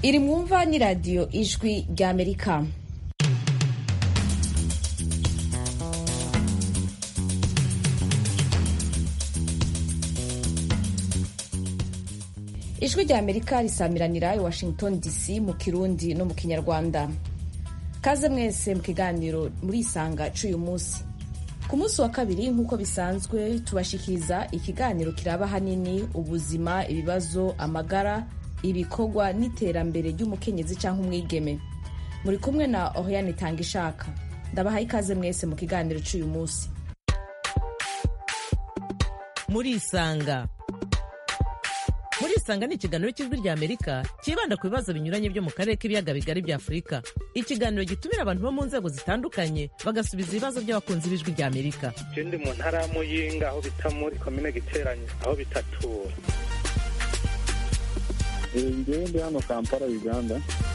iri mwumva ni radiyo ijwi ry'amerika ijwi ry'amerika risamiranira i washington dc mu kirundi no mu kinyarwanda kaze mwese mu kiganiro murisanga c'uyu munsi ku munsi wa kabiri nk'uko bisanzwe tubashikiriza ikiganiro kiraba hanini ubuzima ibibazo amagara ibikorwa n'iterambere ry'umukenyezi cyangwa umwigeme muri kumwe na oriane tanga ishaka ndabahaye ikaze mwese mu kiganiro c'uyu munsi murisanga murisanga ni ikiganiro cy'ijwi rya amerika cyibanda ku bibazo binyuranye byo mu karere k'ibiyaga bigari bya afurika ikiganiro gitumira abantu bo mu nzego zitandukanye bagasubiza ibibazo by'abakunzi b'ijwi rya amerika je ndi mu ntara ya muyinga aho bita muri komine giteranye aho bitatura ngewe ndi hano kampala uganda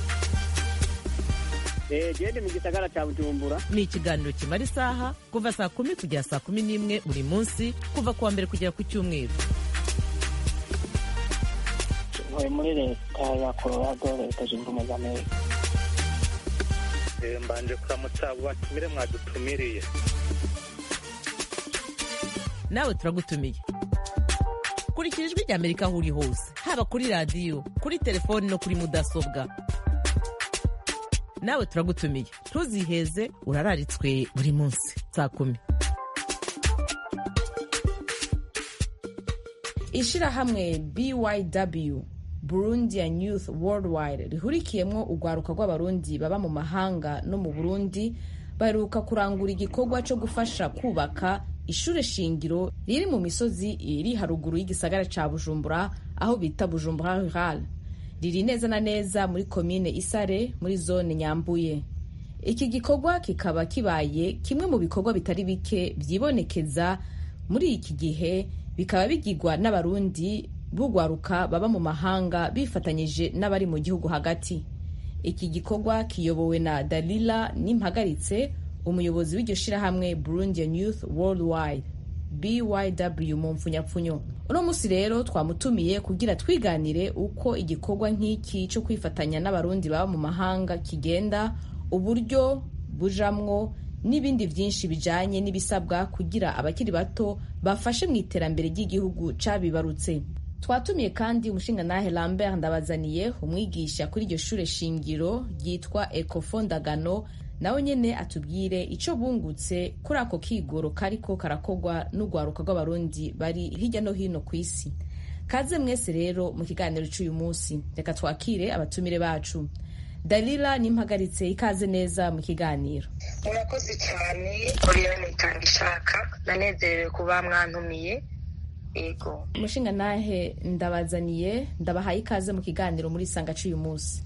gende mu gisagara cya bujumbura ni ikiganiro kimara isaha kuva saa kumi kugera saa kumi n'imwe buri munsi kuva ku wa mbere kugera ku cyumweru ntuye muri leta ya colorado leta zunze ubumwe za amerika Eh, mbanje kuramutsa abo batumire mwadutumiriye nawe turagutumiye kurikira ijwi rya amerika aho uri hose haba kuri radiyo kuri telefoni no kuri mudasobwa nawe turagutumiye ntuziheze urararitswe buri munsi saa kumi ishirahamwe byw burundian youth worldwide rihurikiyemwo urwaruka rw'abarundi baba mu mahanga no mu burundi baheruka kurangura igikorwa co gufasha kubaka ishure shingiro riri mu misozi iri haruguru y'igisagara ca bujumbura aho bita bujumbura rural riri neza na neza muri komine isare muri zone nyambuye iki gikorwa kikaba kibaye kimwe mu bikorwa bitari bike vyibonekeza muri iki gihe bikaba bigirwa n'abarundi b'urwaruka baba mu mahanga bifatanyije n'abari mu gihugu hagati iki gikorwa kiyobowe na dalila nimpagaritse umuyobozi w'iryo shirahamwe burundian youth worldwide byw mu mpfunyapfunyo uno munsi rero twamutumiye kugira twiganire uko igikorwa nk'iki cyo kwifatanya n'abarundi baba mu mahanga kigenda uburyo bujamwo n'ibindi byinshi bijanye n'ibisabwa kugira abakiri bato bafashe mu iterambere ry'igihugu cabibarutse twatumiye kandi umushingantahe lambert ndabazaniye umwigisha kuri iryo shure shingiro ryitwa ecofondagano nawe nyene atubwire ico bungutse kuri ako kigoro kariko karakorwa n'urwaruka rw'abarundi bari hirya no hino ku isi kaze mwese rero mu kiganiro c'uyu munsi reka twakire abatumire bacu dalila nimpagaritse ikaze neza mu kiganiro murakoze cyane oriane itanga ishaka nanezerewe kuba mwantumiye yego umushingantahe ndabazaniye ndabahaye ikaze mu kiganiro muri sanga c'uyu munsi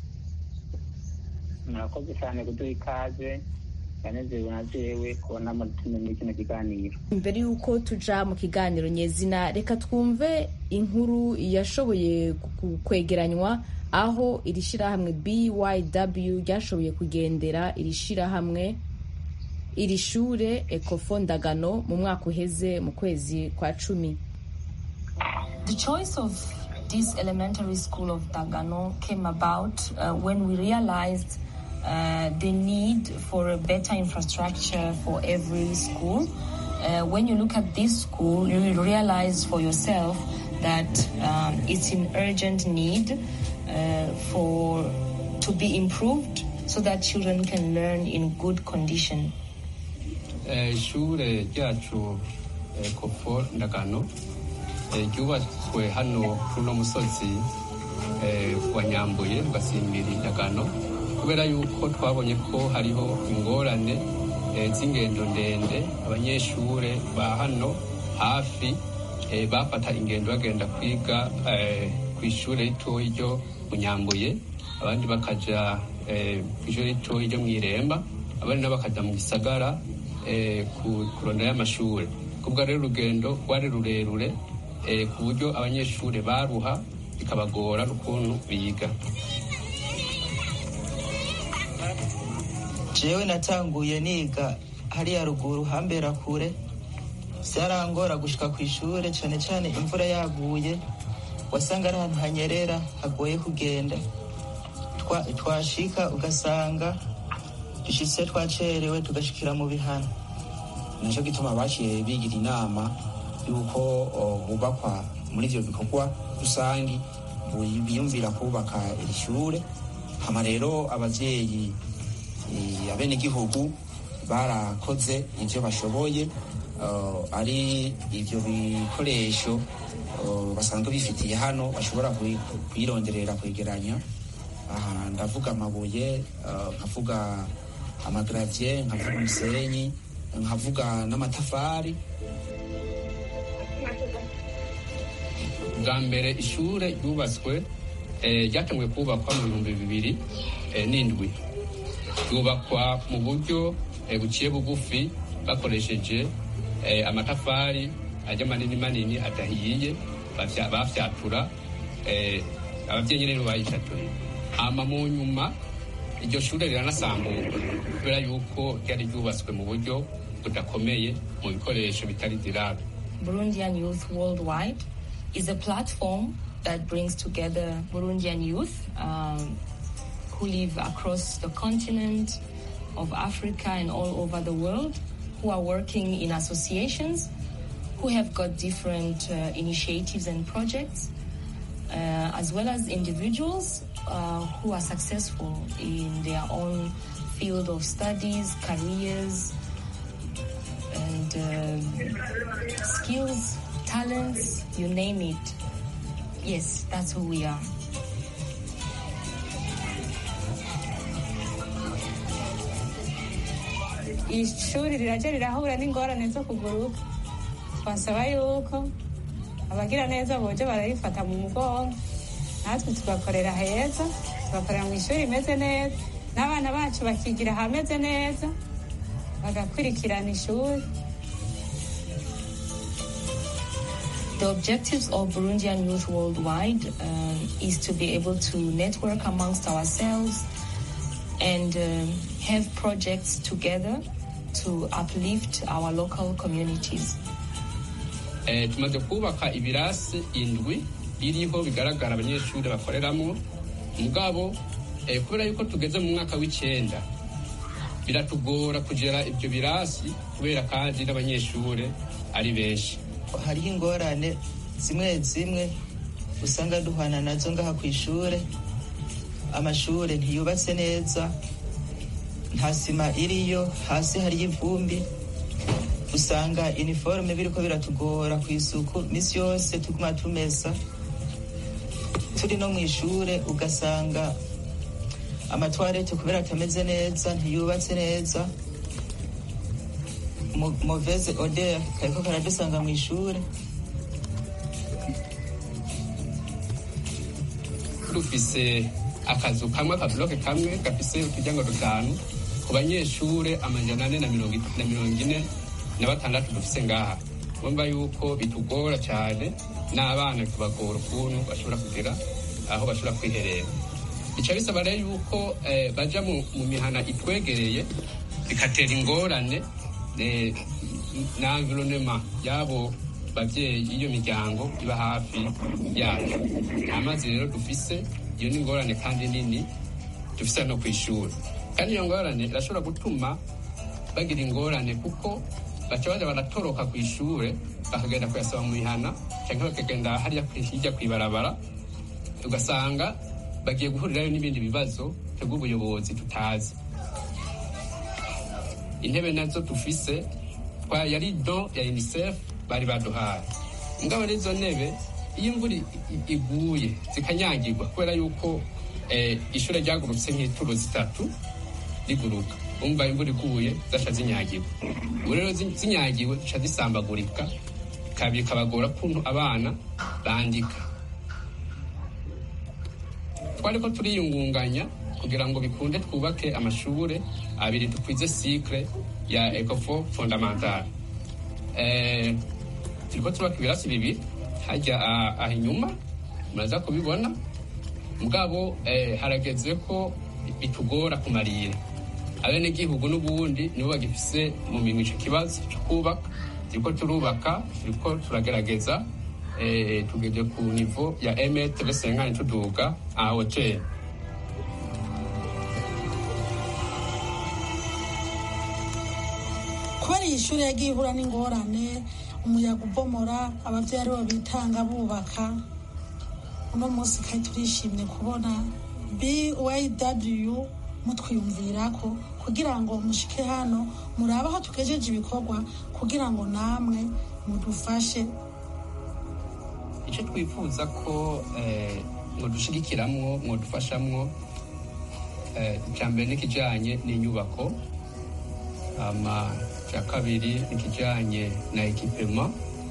murakoze cyane kuduha ikaze yanezerewe na jewe kubona mutume muri kino kiganiro mbere y'uko tuja mu kiganiro nyezina reka twumve inkuru yashoboye ku- kwegeranywa aho iri shirahamwe byw ryashoboye kugendera iri shirahamwe iri shure ekofondagano mu mwaka uheze mu kwezi kwa cumi The choice of this elementary school of Dagano came about uh, when we realized uh, the need for a better infrastructure for every school. Uh, when you look at this school, you will realize for yourself that um, it's in urgent need uh, for to be improved so that children can learn in good condition. Eh, ishure ryacu eh, kofo ndagano eh, ryubatswe hano kuri uno musozi eh, wa nyambuye ugasimbira ndagano kubera yuko twabonye ko hariho ingorane eh, z'ingendo ndende abanyeshure ba hano hafi eh, bafata ingendo bagenda kwiga eh, ku ishure ritoyi ryo mu nyambuye abandi bakaja eh, ku ishure ritoyi ryo mw'iremba abandi nabo bakaja mu gisagara eh, ku- kuronderayo amashure kubwa rero urugendo rwari rurerure eh, ku buryo abanyeshure baruha bikabagora n'ukuntu biga jewe natanguye niga hariya ruguru hambera kure vyarangora gushika kw'ishure cane cane imvura yaguye wasanga ari ahantu hanyerera hagoye kugenda twa- twashika ugasanga dushitse twacerewe tugashikira mu bihano nicyo gituma baciye bigira inama y'uko o, hubakwa muri ibyo bikorwa rusangi bu- biyumvira kubaka iri shure hama rero abavyeyi eh, abenegihugu barakoze ivyo bashoboye eh, ari ivyo bikoresho eh, basanzwe bifitiye hano bashobora kuyi- kuyironderera kwegeranya aha ndavuga amabuye eh, nkavuga amagravye nkavuga umusenyi nkavuga n'amatafari bwa mbere ishure ryubatswe eh, ryatanguye kubakwa mu bihumbi bibiri eh, n'indwi ryubakwa mu buryo eh, buciye bugufi bakoresheje eh, amatafari ajya manini manini adahiye bafya- bafyatura eh, abavyeyi rero bayishatuye hama mu nyuma iryo shure riranasambuka kubera yuko ryari ryubatswe mu buryo budakomeye mu bikoresho bitari dirable Burundian Youth Worldwide is a platform that brings together Burundian youth um, who live across the continent of Africa and all over the world, who are working in associations, who have got different uh, initiatives and projects, uh, as well as individuals uh, who are successful in their own field of studies, careers, and uh, skills, talents, you name it. Yes, that's who we are. ishuri rirajya rirahura n'ingorane zo kuguruka twasaba yuko abagira neza boje bararifata mu mugongo natwe tugakorera heza tugakorera mu ishuri rimeze neza n'abana bacu bakigira ahameze neza bagakurikirana ishuri The objectives of Burundian Youth Worldwide um, is to be able to network amongst ourselves and um, have projects together to uplift our local communities. Eh, tumaze kubaka ibirasi indwi biriho bigaragara abanyeshuri bakoreramo mugabo eh, kubera yuko tugeze mu mwaka w'icenda biratugora kugera ibyo birasi kubera kandi n'abanyeshuri ari benshi hariho ingorane zimwe zimwe usanga duhana nazo ngaha ku ishure amashure ntiyubatse neza nta sima iriyo hasi hariyo ivumbi usanga iniforume biriko biratugora ku isuku misi yose tuguma tumesa turi no mu ishure ugasanga amatwarete kubera atameze neza ntiyubatse neza Mo- mauvaise odeur kariko karadusanga mu ishure dufise akazu kamwe akabuloke kamwe gafise uturyango dutanu ku banyeshure amajana ane na mirongo it- na mirongo ine na batandatu dufise ngaha urumva yuko bitugora cyane n'abana tubagora ukuntu bashobora kugira aho bashobora kwiherera bica bisaba rero yuko eh, baja mu, mu mihana itwegereye bigatera ingorane eh, na environnement y'abo bavyeyi iyo miryango iba hafi yacu nta mazi rero dufise iyo ni ingorane kandi nini dufise no kw'ishuri kandi iyo ngorane irashobora gutuma bagira ingorane kuko baca baja baratoroka kw'ishure bakagenda kuyasaba mu mihana canke bakagenda hariya kwi- hirya kw'ibarabara ugasanga bagiye guhurirayo n'ibindi bibazo twebwe ubuyobozi tutazi intebe nazo dufise twa yari do ya unicef bari baduhaye mugabo n'izo ntebe iyo imvura i- i- iguye zikanyagirwa kubera yuko eh, ishure ryagurutse nk'ituro zitatu riguruka umva imvura iguye zaca zinyagirwa ubu rero zi- zinyagiwe zica zisambagurika bikaba- bikabagora kuntu abana bandika twariko turiyungunganya kugira ngo bikunde twubake amashure abiri dukwize cycle ya ecofo fondamental eh, turiko turubaka ibirasi bibiri hajya ah, aha inyuma muraza kubibona mugabo eh, harageze ko bitugora kumarira abenegihugu n'ubundi nibo bagifise mu minwe ico kibazo co kubaka turiko turubaka turiko turagerageza eh, tugeze ku nivo ya emetre senkani tuduga a hoteli kubera iyi shuri yagiye ihura n'ingorane umuyaga ubomora ababyeyi aribo bitanga bubaka uno munsi kandi turishimye kubona byw mutwiyumvira ko kugira ngo mushike hano murabe aho tugejeje ibikorwa kugira ngo namwe mudufashe icyo twifuza ko mudushigikiramwo mudufashamwo icya mbere n'ikijyanye n'inyubako icya kabiri n'ikijyanye na ekipema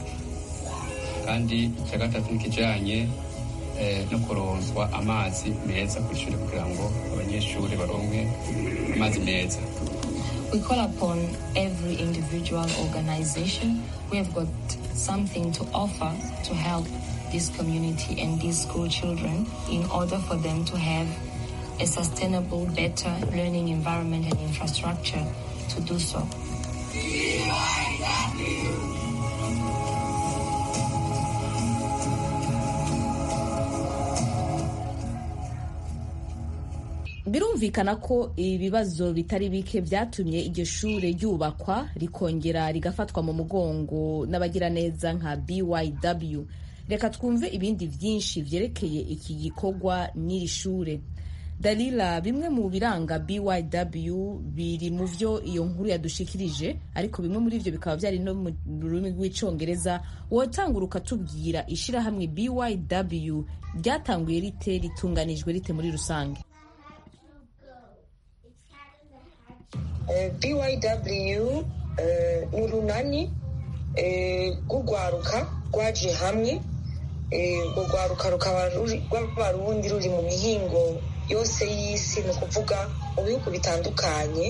kandi icya gatatu n'ikijyanye no kuronswa amazi meza ku ishuri kugira ngo abanyeshuri baronke amazi meza We call upon every individual organization. We have got something to offer to help this community and these school children in order for them to have a sustainable, better learning environment and infrastructure to do so. birumvikana ko ibibazo bitari bike byatumye iryo shure ryubakwa rikongera rigafatwa mu mugongo n'abagiraneza nka byw reka twumve ibindi byinshi byerekeye iki gikorwa n'iri shure dalila bimwe mu biranga byw biri mu byo iyo nkuru yadushikirije ariko bimwe muri byo bikaba byari no mu rurimi rw'icyongereza wotangura ukatubwira ishyirahamwe byw ryatanguye rite ritunganijwe rite muri rusange byw ni urunani rw'urwaruka rwaje hamwe urwo rwaruka rukaba rw'abarundi ruri mu mihingo yose y'isi ni ukuvuga mu bihugu bitandukanye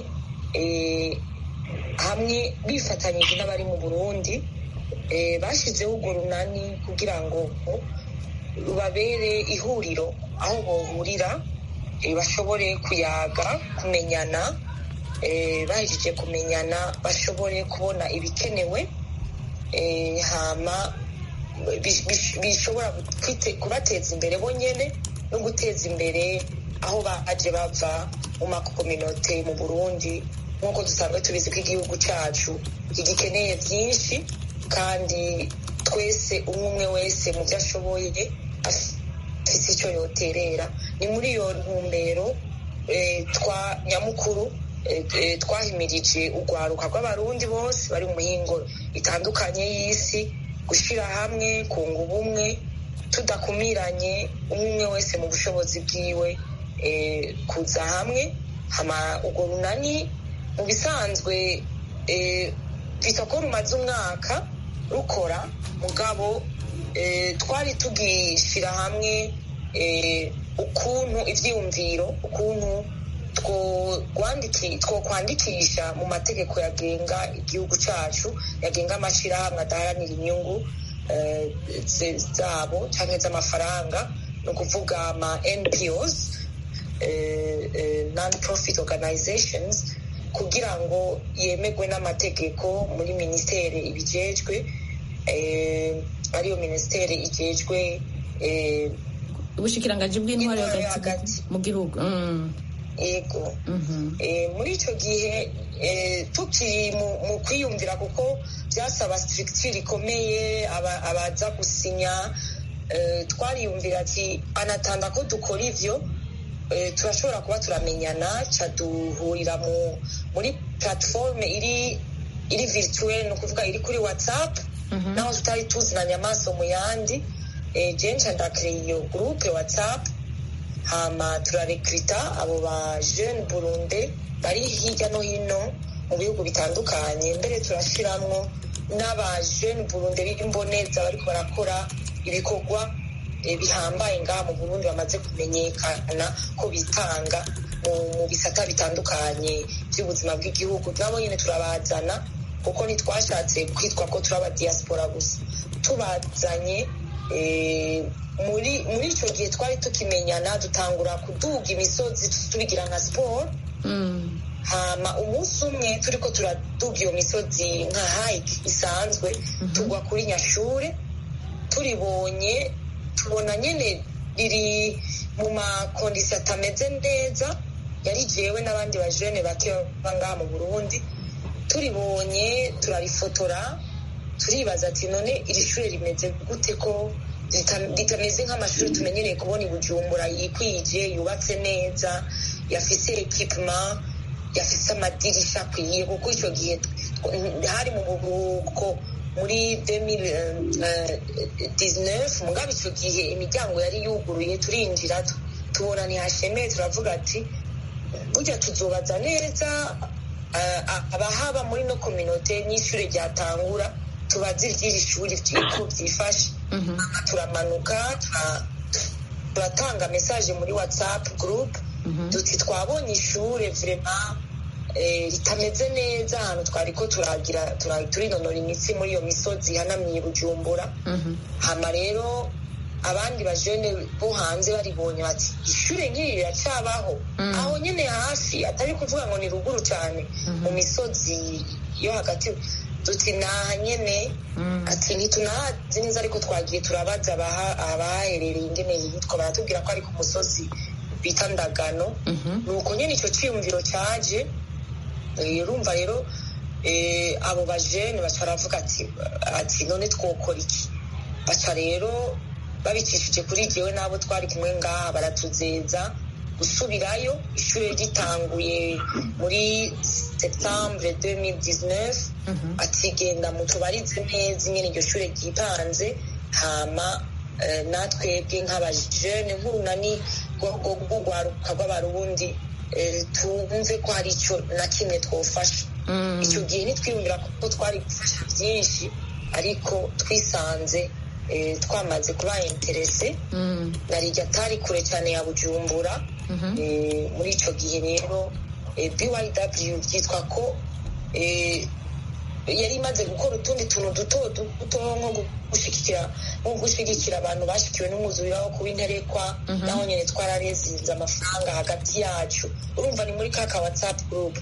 hamwe bifatanyije n'abari mu burundi bashyizeho urwo runani kugira ngo rubabere ihuriro aho bohurira bashobore kuyaga kumenyana bahejeje kumenyana bashobore kubona ibikenewe hama bishobora kubateza imbere bonyine no guteza imbere aho baje bava mu makominote mu burundi nk'uko dusanzwe tubizi ko igihugu cyacu kigikeneye byinshi kandi twese umwe umwe wese mu byo ashoboye afite icyo yoterera ni muri iyo ntumbero twa nyamukuru twahimirije urwaruka rw'abarundi bose bari mu mihingo itandukanye y'isi gushyira hamwe kunga ubumwe tudakumiranye umwe wese mu bushobozi bwiwe kuza hamwe urwo runani mu bisanzwe bita ko rumaze umwaka rukora mugabo twari tugishyira hamwe ukuntu ibyiyumviro ukuntu twokwandikisha mu mategeko yagenga igihugu cyacu yagenga amashyirahamwe adaharanira inyungu zabo cyangwa z'amafaranga ni ukuvuga ama npos non profit organizations kugira ngo yemerwe n'amategeko muri minisiteri ibijejwe ariyo minisiteri igejwe ubushikiranganji bw'intwari hagati mu gihugu yego muri icyo gihe tukiri mu kwiyumvira kuko byasaba sitirigitire ikomeye abaza gusinya twariyumvira ati anatanda ko dukora ibyo turashobora kuba turamenyana duhurira muri platiforume iri iri virituweli ni ukuvuga iri kuri watsapu naho tutari tuzinanye amaso mu yandi jenshi ndakiriye iyo gurupe watsapu hama turarekrita abo ba jeune burunde bari hirya no hino mu bihugu bitandukanye mbere turashiramwo n'aba jeune burunde b'imboneza bariko barakora ibikorwa bihambaye ngaha mu burundi bamaze kumenyekana ko bitanga mu bisata bitandukanye by'ubuzima bw'igihugu nabo nyine turabazana kuko ntitwashatse kwitwa ko turi abadiyasipora gusa tubazanye muri muri icyo gihe twari tukimenyana dutangura kuduga imisozi tubigira nka siporo hama umunsi umwe turi ko turaduga iyo misozi nka hayike isanzwe tugwa kuri nyashure turibonye tubona nyine riri mu makondisiyo atameze neza yari jewe n'abandi bajene bake baba ngaha mu burundi turibonye turarifotora turibaza ati none iri shuri rimeze gute ko ritameze nk'amashuri tumenyereye kubona i bujumbura yikwije yubatse neza yafise ekipuma yafise amadirisha akwiye kuko icyo gihe hari mu buruhuko muri 2019 mugabo icyo gihe imiryango yari yuguruye turinjira tubona ntihashemeye turavuga ati burya tuzobaza neza abahaba muri no kominote n'ishuri ryatangura tubaze iry'iri shuri ko byifashe turamanuka turatanga mesaje muri whatsapp group duti twabonye ishure vrema ritameze neza ahantu twari ko turagira turinonora imitsi muri iyo misozi ihanamiye bujumbura hama rero abandi bajene bo hanze baribonye bati ishure nk'iri riracabaho aho nyene hafi atari kuvuga ngo ni ruguru cyane mu misozi yo hagati duti naha nyene ati ntitunahazi neza ariko twagiye turabaza abahaherereye ingene yitwa baratubwira ko ari ku musozi bita ndagano nuko nyene ico ciyumviro caje urumva rero abo bajene baca baravuga ati none twokora iki baca rero babicishije kuri jewe n'abo twari kumwe ngaha baratuzeza gusubirayo ishuri ritanguye muri septembre 2019 atigenda mutubarize neza ingene iryo shuri ryipanze hama natwebwe nk'abajene nk'urunani rw'urwaruka rw'abarundi twumve ko hari icyo na kimwe twofasha icyo gihe ntitwiyumvira ko twari gufasha byinshi ariko twisanze twamaze kuba interese na rijya atari kure cyane ya bujumbura muri icyo gihe rero byw byitwa ko yari imaze gukora utundi tuntu duto duto nko gushyigikira nko gushyigikira abantu bashyikiwe n'umwuzuriro wo kuba interekwa naho nyine twararezinze amafaranga hagati yacu urumva ni muri kaka watsapu gurupe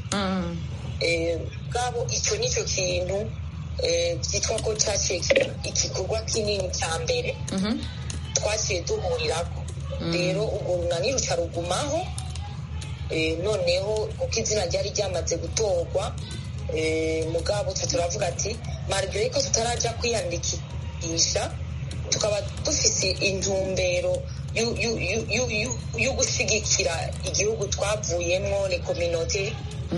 bwabo icyo nicyo kintu byitwa ko cyaciye igikorwa kinini cya mbere twaciye duhurirako rero urwo runani ruca rugumaho noneho kuko izina ryari ryamaze gutorwa mugabo turavuga ati marigare ko tutarajya kwiyandikisha tukaba dufise intumbero yo gushyigikira igihugu twavuyemo rekominote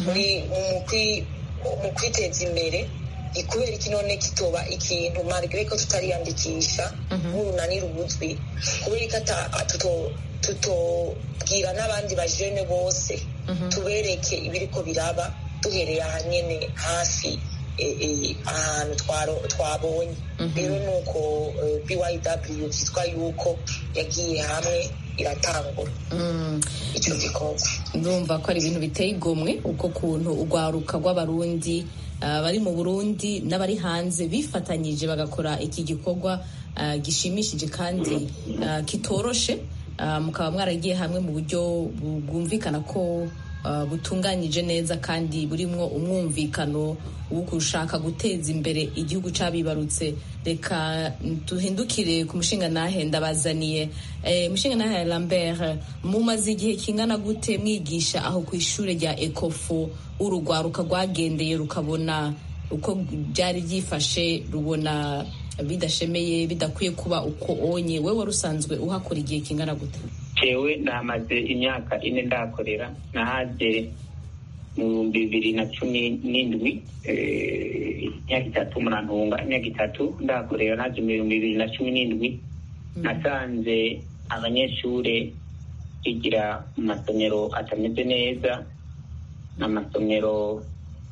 mu kwiteza imbere ni kubera iki none kitoba ikintu marigare ko tutariyandikisha nk'urunani rubuzwi kubera ko tutobwira n'abandi bajene bose tubereke ibiriko biraba duhereye aha nyine hafi ahantu twabonye rero ni uko byw byitwa yuko yagiye hamwe iratangura icyo gikorwa ndumva ko ari ibintu biteye igomwe uko kuntu urwaruka rw'abarundi bari mu burundi n'abari hanze bifatanyije bagakora iki gikorwa gishimishije kandi kitoroshe mukaba mwaragiye hamwe mu buryo bwumvikana ko butunganyije neza kandi burimwo umwumvikano wo gushaka guteza imbere igihugu cyabibarutse reka duhindukire ku mushinga nahe ndabazaniye mushinga nahe lambert mumaze igihe kingana gute mwigisha aho ku ishuri rya ekofo urugwaruka rwagendeye rukabona uko byari byifashe rubona bidashemeye bidakwiye kuba uko onye we wari usanzwe uhakora igihe kingana gute jewe namaze imyaka ine ndakorera nahaje mu bihumbi bibiri na cumi n'indwi imyaka itatu murantunga imyaka itatu ndakorera naje mu bihumbi bibiri na cumi n'indwi nasanze abanyeshure bigira mu masomero atameze neza n'amasomero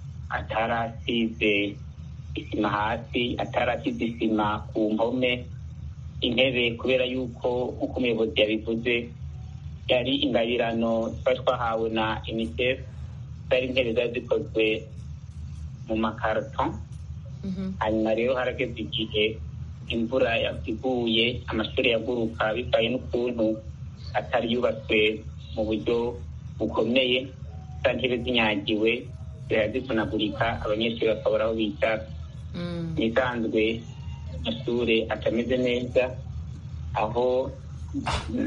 atarasize isima hasi atarasize isima ku mpome intebe kubera yuko nk'uko umuyobozi yabivuze yari ingabirano twari twahawe na unicef zari intebe zari zikozwe mu makarito hanyuma rero harageze igihe imvura iguye amashuri yaguruka bivaye n'ukuntu atari yubatswe mu buryo bukomeye za ntebe zinyagiwe ziravunagurika abanyeshuri bakabura aho bicara nisanzwe amashuri atameze neza aho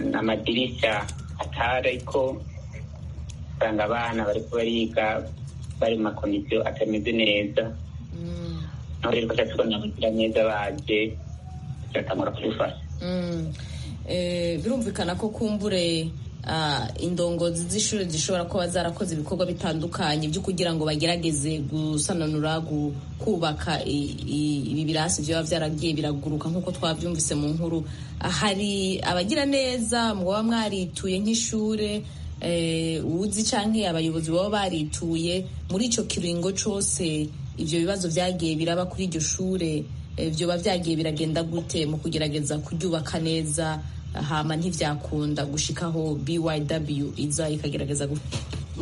amadirishya atari ariko usanga abana bari bariga bari mu makondisiyo atameze neza naho rero twaca tubona abagira neza baje tugatangura kubifasha birumvikana ko kumbure indongozi z'ishuri zishobora kuba zarakoze ibikorwa bitandukanye byo kugira ngo bagerageze gusananura kubaka ibi birasi byaba byaragiye biraguruka nk'uko twabyumvise mu nkuru hari abagira neza muba mwarituye nk'ishuri uzi cyangwa abayobozi baba barituye muri icyo kiringo cyose ibyo bibazo byagiye biraba kuri iryo shuri byoba byagiye biragenda gute mu kugerageza kuryubaka neza hama ntibyakunda gushikaho BYW iza ikagerageza gute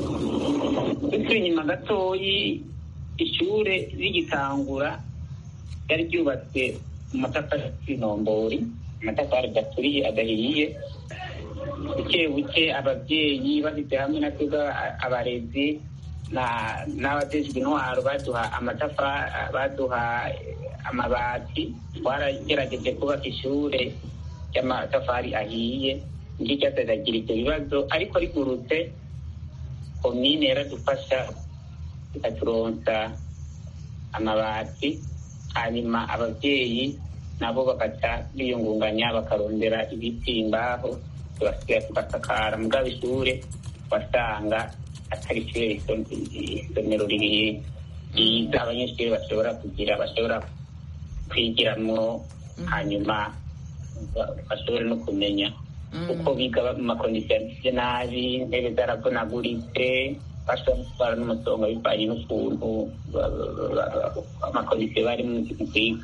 turi inyuma gatoyi ishure rigitangura ryari ryubatswe mu matafari y'inombori amatafari gaturiye adahiye buke buke ababyeyi bashyize hamwe na twebwe abarezi n'abajejwe intwaro baduha amatafari baduha amabati twaragerageje kubaka ishure ry'amatafari ahiye ngicyo cyateragira ibyo bibazo ariko rigurutse komine yaradufasha ikaturonsa amabati hanyuma ababyeyi nabo bagaca biyungunganya bakarondera ibiti imbaho tugasigaye tugasakara mugabo ishure wasanga atari ishure isomero ryiza abanyeshuri bashobora kugira bashobora kwigiramo hanyuma bashobore no kumenya uko biga mu makondisiyo ameze nabi intebe zaravunaguritse bashobora gutwara n'umusonga bivanye n'ukuntu amakondisiyo bari mu kwiga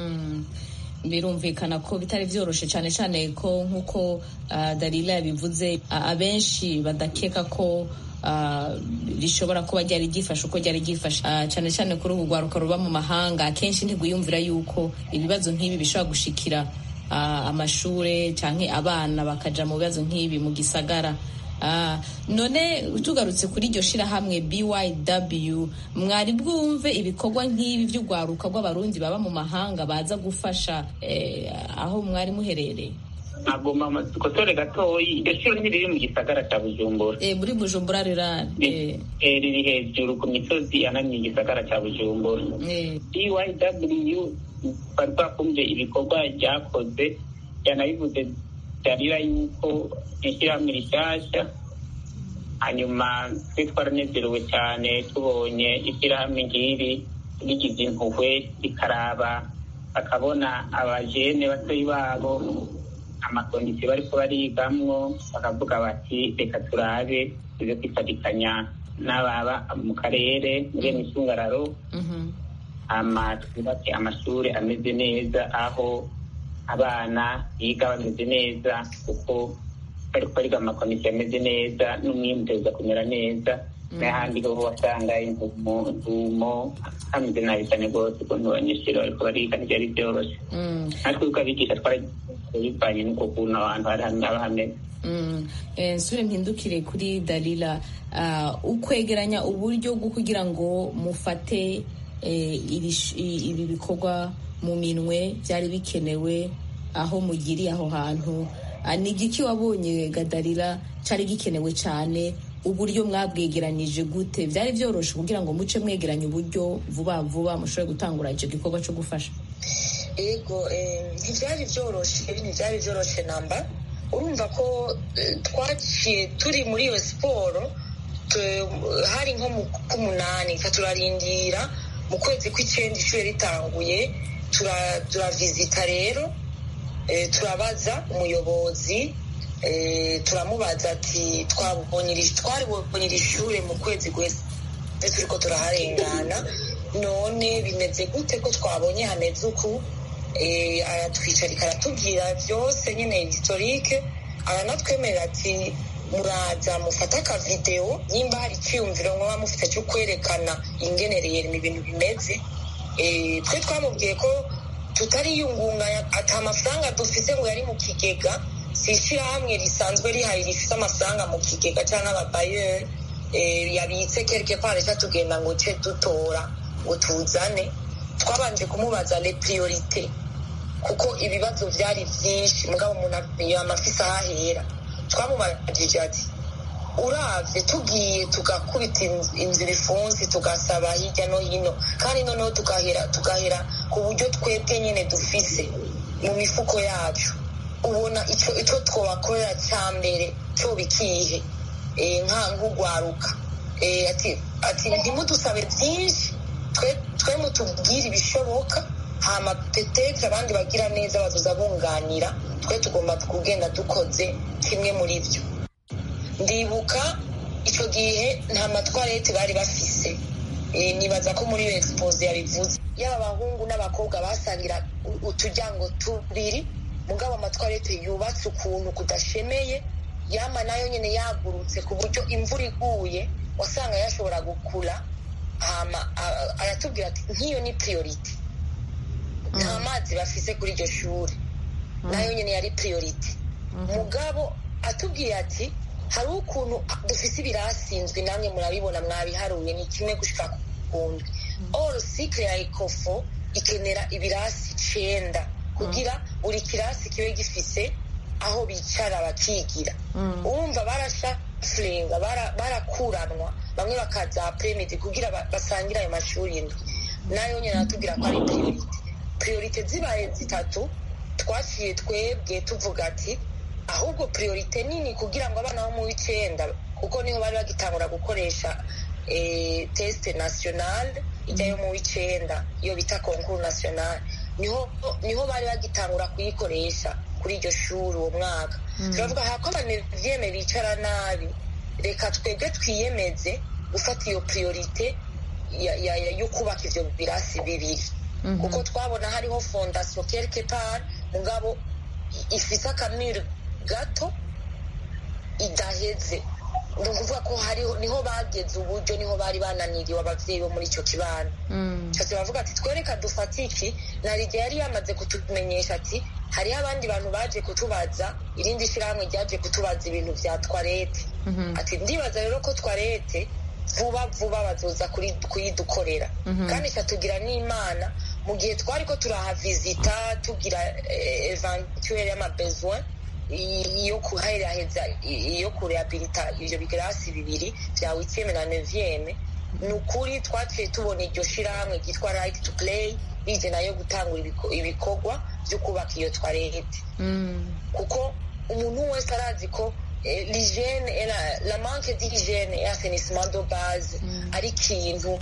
birumvikana ko bitari byoroshe cyane cyane ko nk'uko darila yabivuze abenshi badakeka ko rishobora kuba ryari ryifashe uko ryari ryifashe cyane cyane kuri ubu rwaruka ruba mu mahanga akenshi ntigwiyumvira yuko ibibazo nk'ibi bishobora gushikira amashuri cyangwa abana bakaja mu bibazo nk'ibi mu gisagara none tugarutse kuri iryo shirahamwe BYW mwari bwumve ibikorwa nk'ibi by'urwaruka rw'abarundi baba mu mahanga baza gufasha aho mwari muherereye agomba dukotore gatoyi iryo shuri ntiriri mu gisagara cya bujumbura muri bujumbura rirari riri hejuru ku misozi ananiye igisagara cya bujumbura BYW bari bakumve ibikorwa ryakoze yanabivuze byarira yuko ishyirahamwe rishyashya hanyuma twe twaranezerewe cyane tubonye ishyirahamwe ngiri rigize impuhwe rikaraba bakabona abajene batoyi babo amakondisiyo bariko barigamwo bakavuga bati reka turabe tuze kwifatikanya n'ababa mu karere muri misungararo ama twubake amashuri ameze neza aho abana biga bameze neza kuko bari bariga amakomisiyo ameze neza n'umwimbu uza kumera neza n'ahandi ho wasanga intumo hameze nabi cyane rwose ukuntu abanyeshuri bariko bariga ntibyari byoroshye natwe uko abigisha bivanye n'uko kuntu abantu haba hameze nsure mpindukire kuri dalila ukwegeranya uburyo bwo kugira ngo mufate ibi bikorwa mu minwe byari bikenewe aho mugiriye aho hantu ni igiki wabonye gadarira cyari gikenewe cyane uburyo mwabwegeranyije gute byari byoroshye kugira ngo muce mwegeranye uburyo vuba vuba mushobore gutangura icyo gikorwa cyo gufasha yego ntibyari byoroshye ntibyari byoroshye namba urumva ko twaciye turi muri iyo siporo hari nko mu k'umunani turarindira mu kwezi kw'icyenda ishuri ritanguye turavizita rero turabaza umuyobozi turamubaza ati twabonye iri shuri mu kwezi guheze turi ko turaharengana none bimeze gute ko twabonye hameze uku aratwicarika aratubwira byose nyine historike aranatwemerera ati muraza mufate akavidewo nimba hari icyiyumviro mwaba mufite cyo kwerekana ingenereye ibintu bimeze twe twamubwiye ko tutariyungunganya ati amafaranga dufite ngo yari mu kigega si ishyirahamwe risanzwe rihari rifite amafaranga mu kigega cyangwa ababayeri yabitse kereke ko hareshya tugenda ngo ce dutora ngo tuzane twabanje kumubaza le priorite kuko ibibazo byari byinshi mugabo umuntu yama afise aho ahera twamubajije ati uravye tugiye tugakubita inzira ifunsi tugasaba hirya no hino kandi noneho tugahera tugahera ku buryo twebwe nyene dufise mu mifuko yacu ubona ico ico twobakorera ca mbere co bikihe nka nk'ugwaruka ati ati ntimudusabe vyinshi twe mutubwire ibishoboka hama petetre abandi bagira neza bazoza bunganira twe tugomba kugenda dukoze kimwe muri vyo ndibuka icyo gihe nta matwarete bari bafise nibaza ko muri iyo expose yabivuze yaba abahungu n'abakobwa basangira uturyango tubiri mugabo amatwarete yubatse ukuntu kudashemeye yama nayo nyine yagurutse ku buryo imvura iguye wasanga yashobora gukura hama aratubwira ati nk'iyo ni priority nta mazi bafise kuri iryo shuri nayo nyine yari priority mugabo atubwiye ati hari ukuntu dufise ibirasinzwe namwe murabibona mwabiharuye ni kimwe gushika kundi all cycle ya ecofo ikenera ibirasi icenda kugira buri kirasi kibe gifise aho bicara bakigira urumva barashafuringa barakuranwa bamwe bakaza apremidi kugira basangire ayo mashuri indwi nayo nyine aratubwira ko ari priorite priorite zibaye zitatu twaciye twebwe tuvuga ati ahubwo priorite nini kugira ngo abana bo mu w'icenda kuko niho bari bagitangura gukoresha teste nationale ijya yo mu w'icenda iyo bita konkuru nationale niho niho bari bagitangura kuyikoresha kuri iryo shuri uwo mwaka turavuga hako abanevyeme bicara nabi reka twebwe twiyemeze gufata iyo priorite yo kubaka ivyo birasi bibiri kuko twabona hariho fondation quelque part mugabo ifise akamiro gato idaheze ni ukuvuga ko hariho niho bageze uburyo niho bari bananiriwe abavyeyi bo muri ico kibano cyose bavuga ati twereka dufate iki narige yari yamaze kutumenyesha ati hariho abandi bantu baje kutubaza irindi shirahamwe ryaje kutubaza ibintu vya twarete ati ndibaza rero ko twarete vuba vuba bazoza kuyidukorera kandi tugira n'imana mu gihe twari ko turahavizita tugira eventuelle y'amabesoin iyo kuheraheza iyo kurehabilita ivyo bigirasi bibiri vya witieme na nevieme ni ukuri twaciye tubona iryo shirahamwe ryitwa right to play rije nayo gutangura ibikorwa vyo kubaka iyo twarete kuko umuntu wese arazi ko l'hygiène la manque d'hygiène et assainissement de base ari ikintu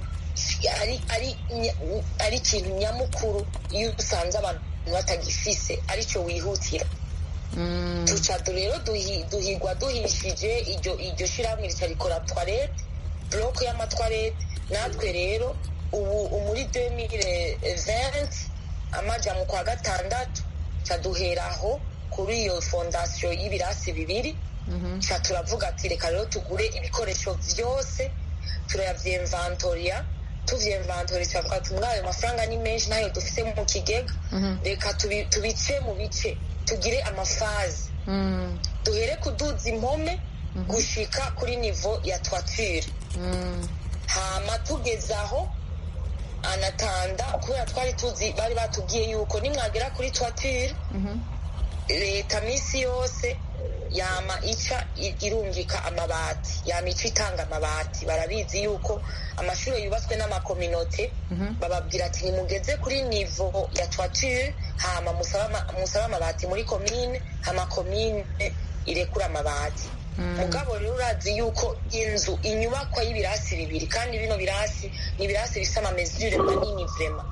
ari ikintu nyamukuru iyo usanze abantu batagifise aricyo wihutira tuca rero duhigwa duhishije iryo shirahamwe rica rikora twarete bloke y'amatwarete natwe rero ubu muri 2020 amaja mu kwa gatandatu ca duheraho kuri iyo fondasiyo y'ibirasi bibiri ca turavuga ati reka rero tugure ibikoresho vyose turayavyemvantoria tuvyemvantori turavuga ati muri ayo mafaranga ni menshi ntayo dufise mu kigega reka tubice mu bice tugire amafazi duhere kuduza impome gushika kuri nivo ya toiture hama tugezaho anatanda kubera twari tuzi bari batubwiye yuko nimwagera kuri toiture leta misi yose yama ica irungika amabati yama ica itanga amabati barabizi yuko amashuri yubatswe n'amakominote bababwira ati nimugeze kuri nivo ya toiture hama musabe amabati muri komine hama komine irekura amabati mugabo rero urazi yuko inzu inyubakwa y'ibirasi bibiri kandi bino birasi ni ibirasi bifite amamezure manini vrema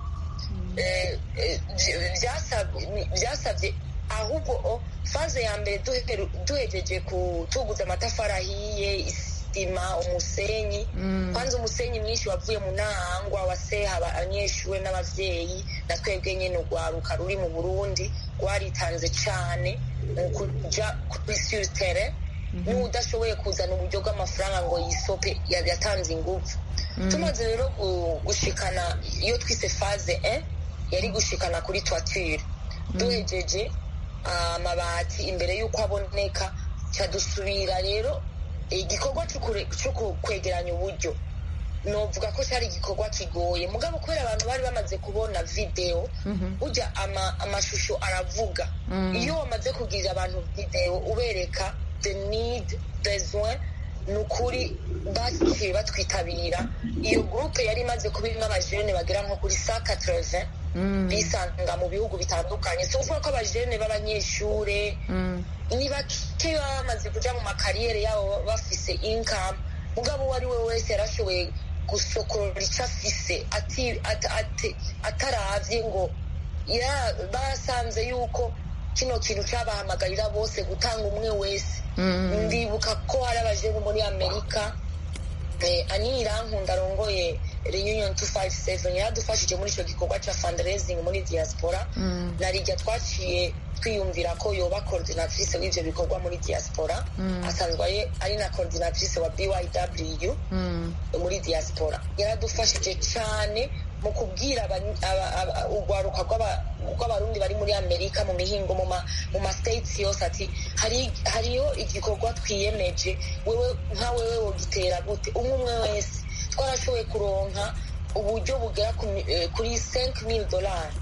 byasabye ahubwo faze ya mbere duhejeje kutuguza amatafari ahiye isima umusenyi kwanza umusenyi mwinshi wavuye mu ntahangwa waseha abanyeshuri n'abavyeyi na twebwe nyene urwaruka ruri mu burundi rwaritanze cane mu kuja kuri sur terrain n'udashoboye kuzana uburyo bw'amafaranga ngo yisope yatanze inguvu tumaze rero gushikana iyo twise faze 1 yari gushikana kuri toiture duhejeje amabati imbere y'uko aboneka cadusubira rero igikorwa cyo kwegeranya uburyo novuga ko cyari igikorwa kigoye mugabo kubera abantu bari bamaze kubona video burya amashusho aravuga iyo wamaze kugirira abantu video ubereka the need besoin ni ukuri baciye batwitabira iyo gurupe yari imaze kuba irimo abajene bagera nko kuri sa katereve bisanga mu bihugu bitandukanye si ukuvuga ko abajene b'abanyeshure ni bake baba bamaze kuja mu makariyeri yabo bafise income mugabo uwo ari we wese yarashoboye gusokorora icyo afise ataravye ngo basanze yuko kino kintu cyabahamagarira bose gutanga umwe wese ndibuka ko hari abajene muri amerika ani irankunda arongoye reunion 257 yaradufashije muri icyo gikorwa cya fundraising muri diaspora na rijya twaciye twiyumvira ko yoba coordinatrice w'ivyo bikorwa muri diaspora asanzwe ari na coordinatrice wa byw muri diaspora yaradufashije cyane mu kubwira urwaruka rw'abarundi bari muri amerika mu mihingo mu ma states yose ati hariyo igikorwa twiyemeje wewe nka wewe wogitera gute umwe umwe wese twarashoboye kuronka uburyo bugera kuri 5000 dolari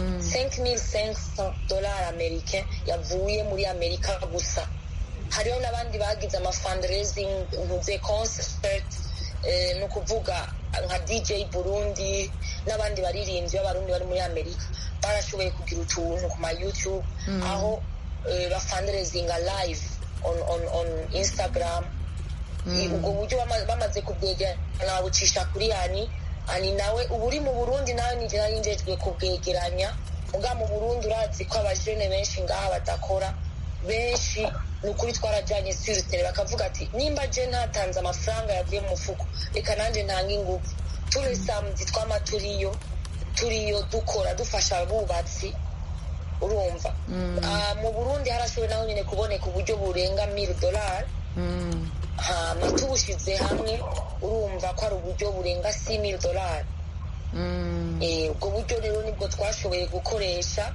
5500 dolari amerika yavuye muri amerika gusa hariho n'abandi bagize ama fundraising ntuze concert ni ukuvuga nka dj burundi n'abandi baririmbyi b'abarundi bari muri amerika barashoboye kugira utuntu ku ma youtube aho bafundraisinga live on, on, on instagram ubwo buryo bamaze kubwegerana babucisha kuri yani ani nawe ubu uri mu burundi nawe nije nari njejwe kubwegeranya muga mu burundi urazi ko abajene benshi ngaha badakora benshi ni ukuri twarajyanye siritere bakavuga ati nimba je ntatanze amafaranga yavuye mu mufuko reka nanjye ntanga ingufu turi samudi twama turiyo turiyo dukora dufasha abubatsi urumva mu burundi harashoboye naho nyine kuboneka uburyo burenga mil dolari hama tubushize hamwe urumva ko ari uburyo burenga si mil dolari ubwo buryo rero nibwo twashoboye gukoresha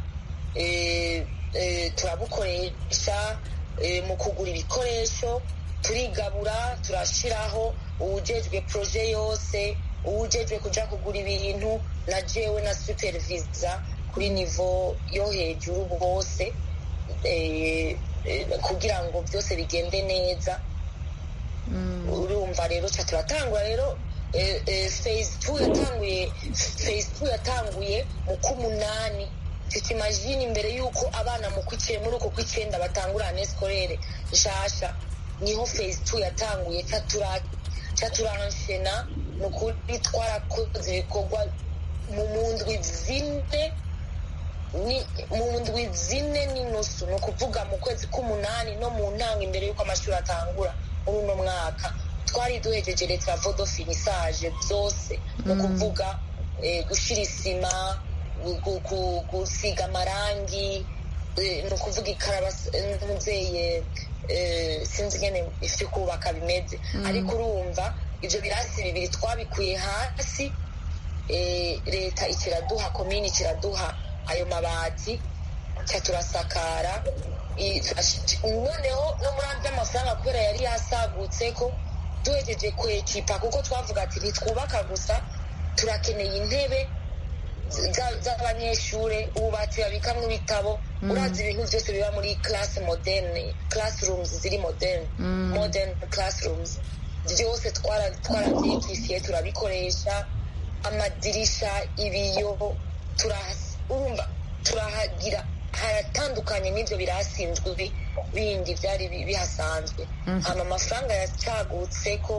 turabukoresha mu kugura ibikoresho turigabura turashyiraho uwujejwe poroje yose uwujejwe kujya kugura ibintu na jewe na supervisa kuri nivo yo hejuru bwose kugira ngo byose bigende neza urumva rero turatangura rero phase two yatanguye phase two yatanguye mu k'umunani tutimajini imbere y'uko abana mu kw'icyenda muri uko kw'icyenda batangura ane sikorere nshasha niho phase two yatanguye cyaturanshena ni ukuri twarakoze ibikorwa mu ndwi zine mu ndwi zine n'inusu ni ukuvuga mu kwezi k'umunani no mu ntango imbere y'uko amashuri atangura muri uno mwaka twari duhejeje leta vodo finisaje byose ni ukuvuga gushyira isima gusiga amarangi ni ukuvuga ikarabasenzeye sinzi ingene ifite kubaka bimeze ariko urumva ibyo birasi bibiri twabikuye hasi leta ikiraduha komini ikiraduha ayo mabati cya turasakara noneho no muri by'amafaranga kubera yari yasagutse ko duhejeje kwekipa kuko twavuga ati ntitwubaka gusa turakeneye intebe z'abanyeshuri ububati babikamwo ibitabo urazi ibintu byose biba muri classe moderne classrooms ziri moderne modern classrooms byose twarabyikifiye turabikoresha amadirisha ibiyo urumva turahagira haratandukanye n'ibyo birasinzwe bindi byari bihasanzwe hama amafaranga yacagutse ko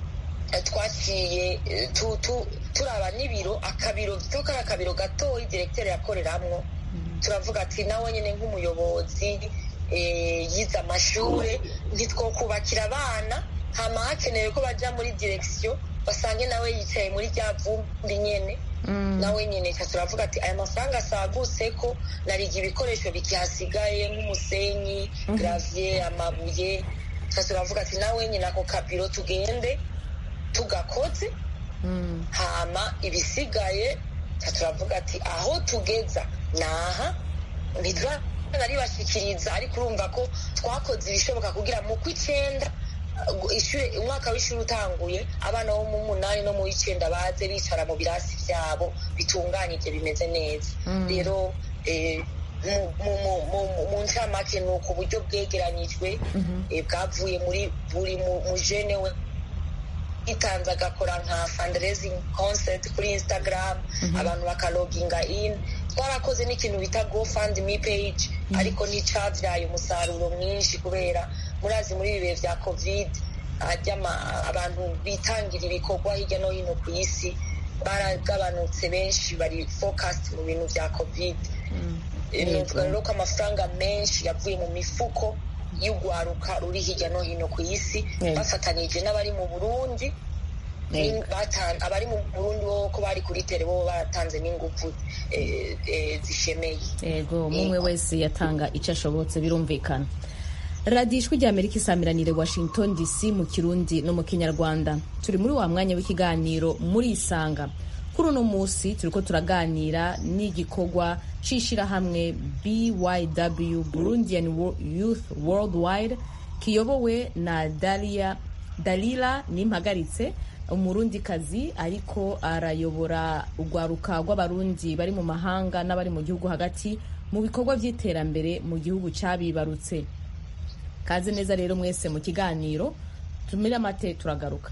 twaciye turaba n'ibiro akabiro bito kari akabiro gatoya diregiteri yakoreramwo turavuga ati nawe nyine nk'umuyobozi yize amashuri ntitwokubakira abana hama hakenewe ko bajya muri diregisiyo basange nawe yicaye muri rya vumbi nyine nawe nyine turavuga ati aya mafaranga asagutse ko nariga ibikoresho bikihasigaye nk'umusenyi garaviye amabuye turavuga ati nawe nyine ako kabiro tugende tugakoze hama ibisigaye turavuga ati aho tugeza ni aha ntaribashikiriza ariko urumva ko twakoze ibishoboka kugira mu kw'icyenda umwaka w'ishuri utanguye abana bo mu munani no mu w'icyenda baze bicara mu birasi byabo bitunganyije bimeze neza rero mu ncamake ni uku buryo bwegeranyijwe bwavuye muri buri mujene we yitanze agakora nka fundraising concert kuri instagram abantu bakaloginga in twarakoze n'ikintu bita gofundme page ariko nticabyaye umusaruro mwinshi kubera murazi muri ibi bihe vya covid abantu bitangira ibikorwa hirya no hino ku isi baragabanutse benshi bari focused mu bintu vya covid nuvuga rero ko amafaranga menshi yavuye mu mifuko y'urwaruka ruri hirya no hino ku isi bafatanije n'abari mu burundi abari mu burundi bo ko bari kuri tere bo baratanze n'ingufu zishemeye yego umwe wese yatanga icyo ashobotse birumvikana radiyo ijwi rya amerika isamiranire washington dc mu kirundi no mu kinyarwanda turi muri wa mwanya w'ikiganiro muri isanga kuri uno munsi turi ko turaganira n'igikorwa c'ishirahamwe byw burundian youth worldwide kiyobowe na dalia dalila nimpagaritse umurundikazi ariko arayobora urwaruka rw'abarundi bari mu mahanga n'abari mu gihugu hagati mu bikorwa by'iterambere mu gihugu cyabibarutse kaze neza rero mwese mu kiganiro tumire amate turagaruka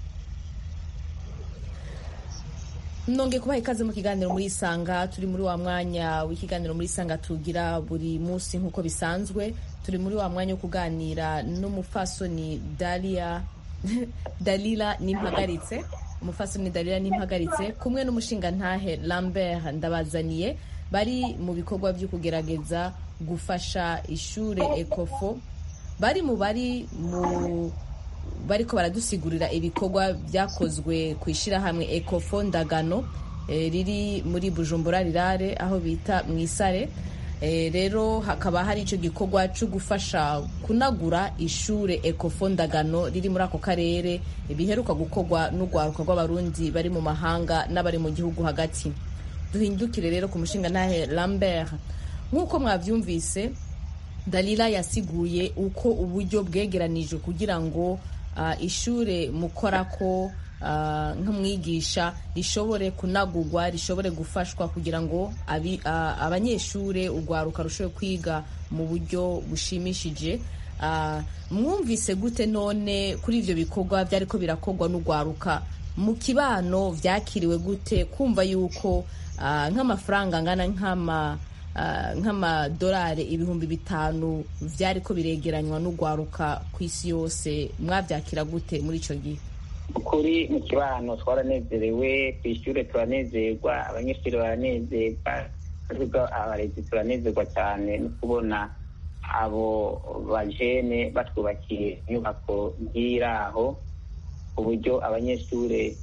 nonge kubaha ikaze mu kiganiro muri isanga turi muri wa mwanya w'ikiganiro muri isanga tugira buri munsi nk'uko bisanzwe turi muri wa mwanya wo kuganira n'umufasoni dalia dalila nimpagaritse umufasoni dalila nimpagaritse kumwe n'umushingantahe lambert ndabazaniye bari mu bikorwa byo kugerageza gufasha ishure ekofo bari mu bari mu bariko baradusigurira ibikorwa byakozwe ku ishyirahamwe ekofo ndagano riri muri bujumbura rirare aho bita mu isare rero hakaba hari icyo gikorwa cyo gufasha kunagura ishure ekofo ndagano riri muri ako karere biheruka gukorwa n'urwaruka rw'abarundi bari mu mahanga n'abari mu gihugu hagati duhindukire rero ku mushinga ntahe lambert nk'uko mwabyumvise dalila yasiguye uko uburyo bwegeranijwe kugira ngo ishure mukora ko nk'umwigisha rishobore kunagurwa rishobore gufashwa kugira ngo abanyeshure urwaruka rushobore kwiga mu buryo bushimishije mwumvise gute none kuri ibyo bikorwa byari ko birakorwa n'urwaruka mu kibano byakiriwe gute kumva yuko nk'amafaranga angana nk'ama nk'amadolari ibihumbi bitanu byari ko biregeranywa n'urwaruka ku isi yose mwabyakira gute muri icyo gihe ukuri mu kibano twaranezerewe ku ishuri turanezerwa abanyeshuri baranezerwa abarezi turanezerwa cyane no kubona abo bajene batwubakiye inyubako nk'iraho ku buryo abanyeshuri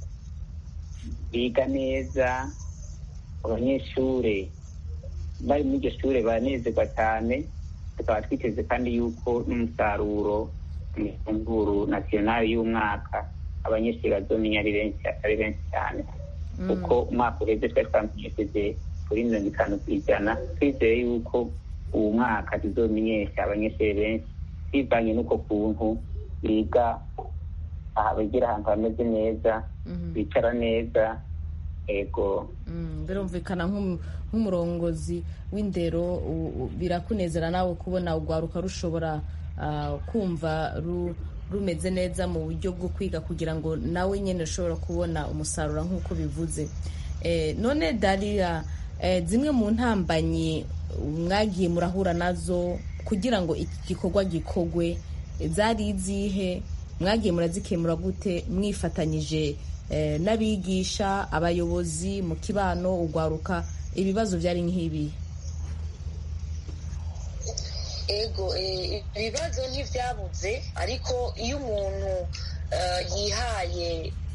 biga neza abanyeshuri bari muri iryo shuri baranezerwa cyane tukaba twiteze kandi yuko n'umusaruro mu ifunguro nasiyonari y'umwaka abanyeshuri bazomenya ari benshi atari benshi cyane kuko umwaka uheze twari twamenyesheje kuri mirongo itanu ku ijana twizeye yuko uwo mwaka tuzomenyesha abanyeshuri benshi bivanye n'uko kuntu biga bigira ahantu hameze neza bicara neza ego birumvikana nk'umurongozi w'indero birakunezera nawe kubona urwaruka rushobora kumva rumeze neza mu buryo bwo kwiga kugira ngo nawe nyine ushobora kubona umusaruro nk'uko bivuze none darira zimwe mu ntambanyi mwagiye murahura nazo kugira ngo iki gikorwa gikorwe zari izihe mwagiye murazikemura gute mwifatanyije n'abigisha abayobozi mu kibano urwaruka ibibazo byari nk'ibi ego ibibazo ntibyabuze ariko iyo umuntu yihaye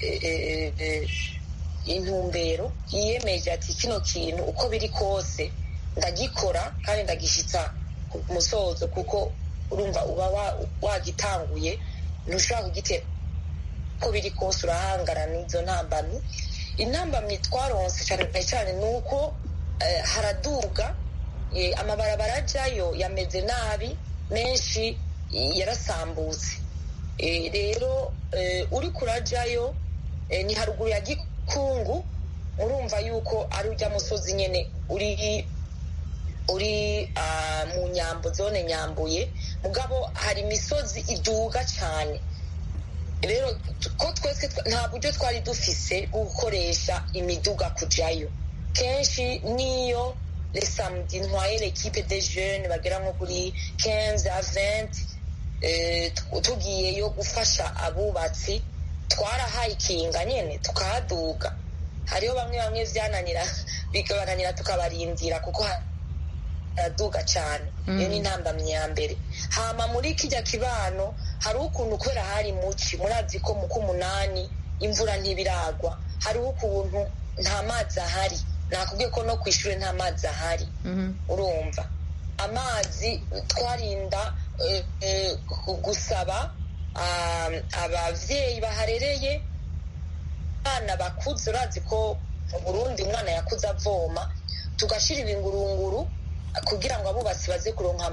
intumbero yiyemeje ati kino kintu uko biri kose ndagikora kandi ndagishyitsa ku musozo kuko urumva uba wagitanguye ntushobora kugitera uko biri kose urahangana n'izo ntambamyi intambamyi twaronse cyane cyane ni uko haraduga amabarabara ajyayo yameze nabi menshi yarasambutse rero uri kurajyayo ni haruguru ya gikungu murumva yuko ari ujya musozi nyine uri uri muri mu nyambo zone nyambuye mugabo hari imisozi iduga cyane rero ko twese nta buryo twari dufise bwo gukoresha imiduga kujyayo kenshi niyo lesamudi ntwaye l'equipe de jeune bagera nko kuri 15 a 20 tugiyeyo gufasha abubatsi twarahayikinga nyine tukahaduga hariho bamwe bamwe byananira bikabananira tukabarindira kuko haraduga cyane iyo ni intambamyi ya mbere hama muri kijya kibano hari ukuntu kubera hari muci murazi ko mu k'umunani imvura ntibiragwa hariho ukuntu nta mazi ahari nakubwiye ko no ku ishuri nta mazi ahari urumva amazi twarinda gusaba ababyeyi baharereye abana bakuze urazi ko mu burundi umwana yakuze avoma tugashyira ibingurunguru kugira ngo abubatsi baze kuronka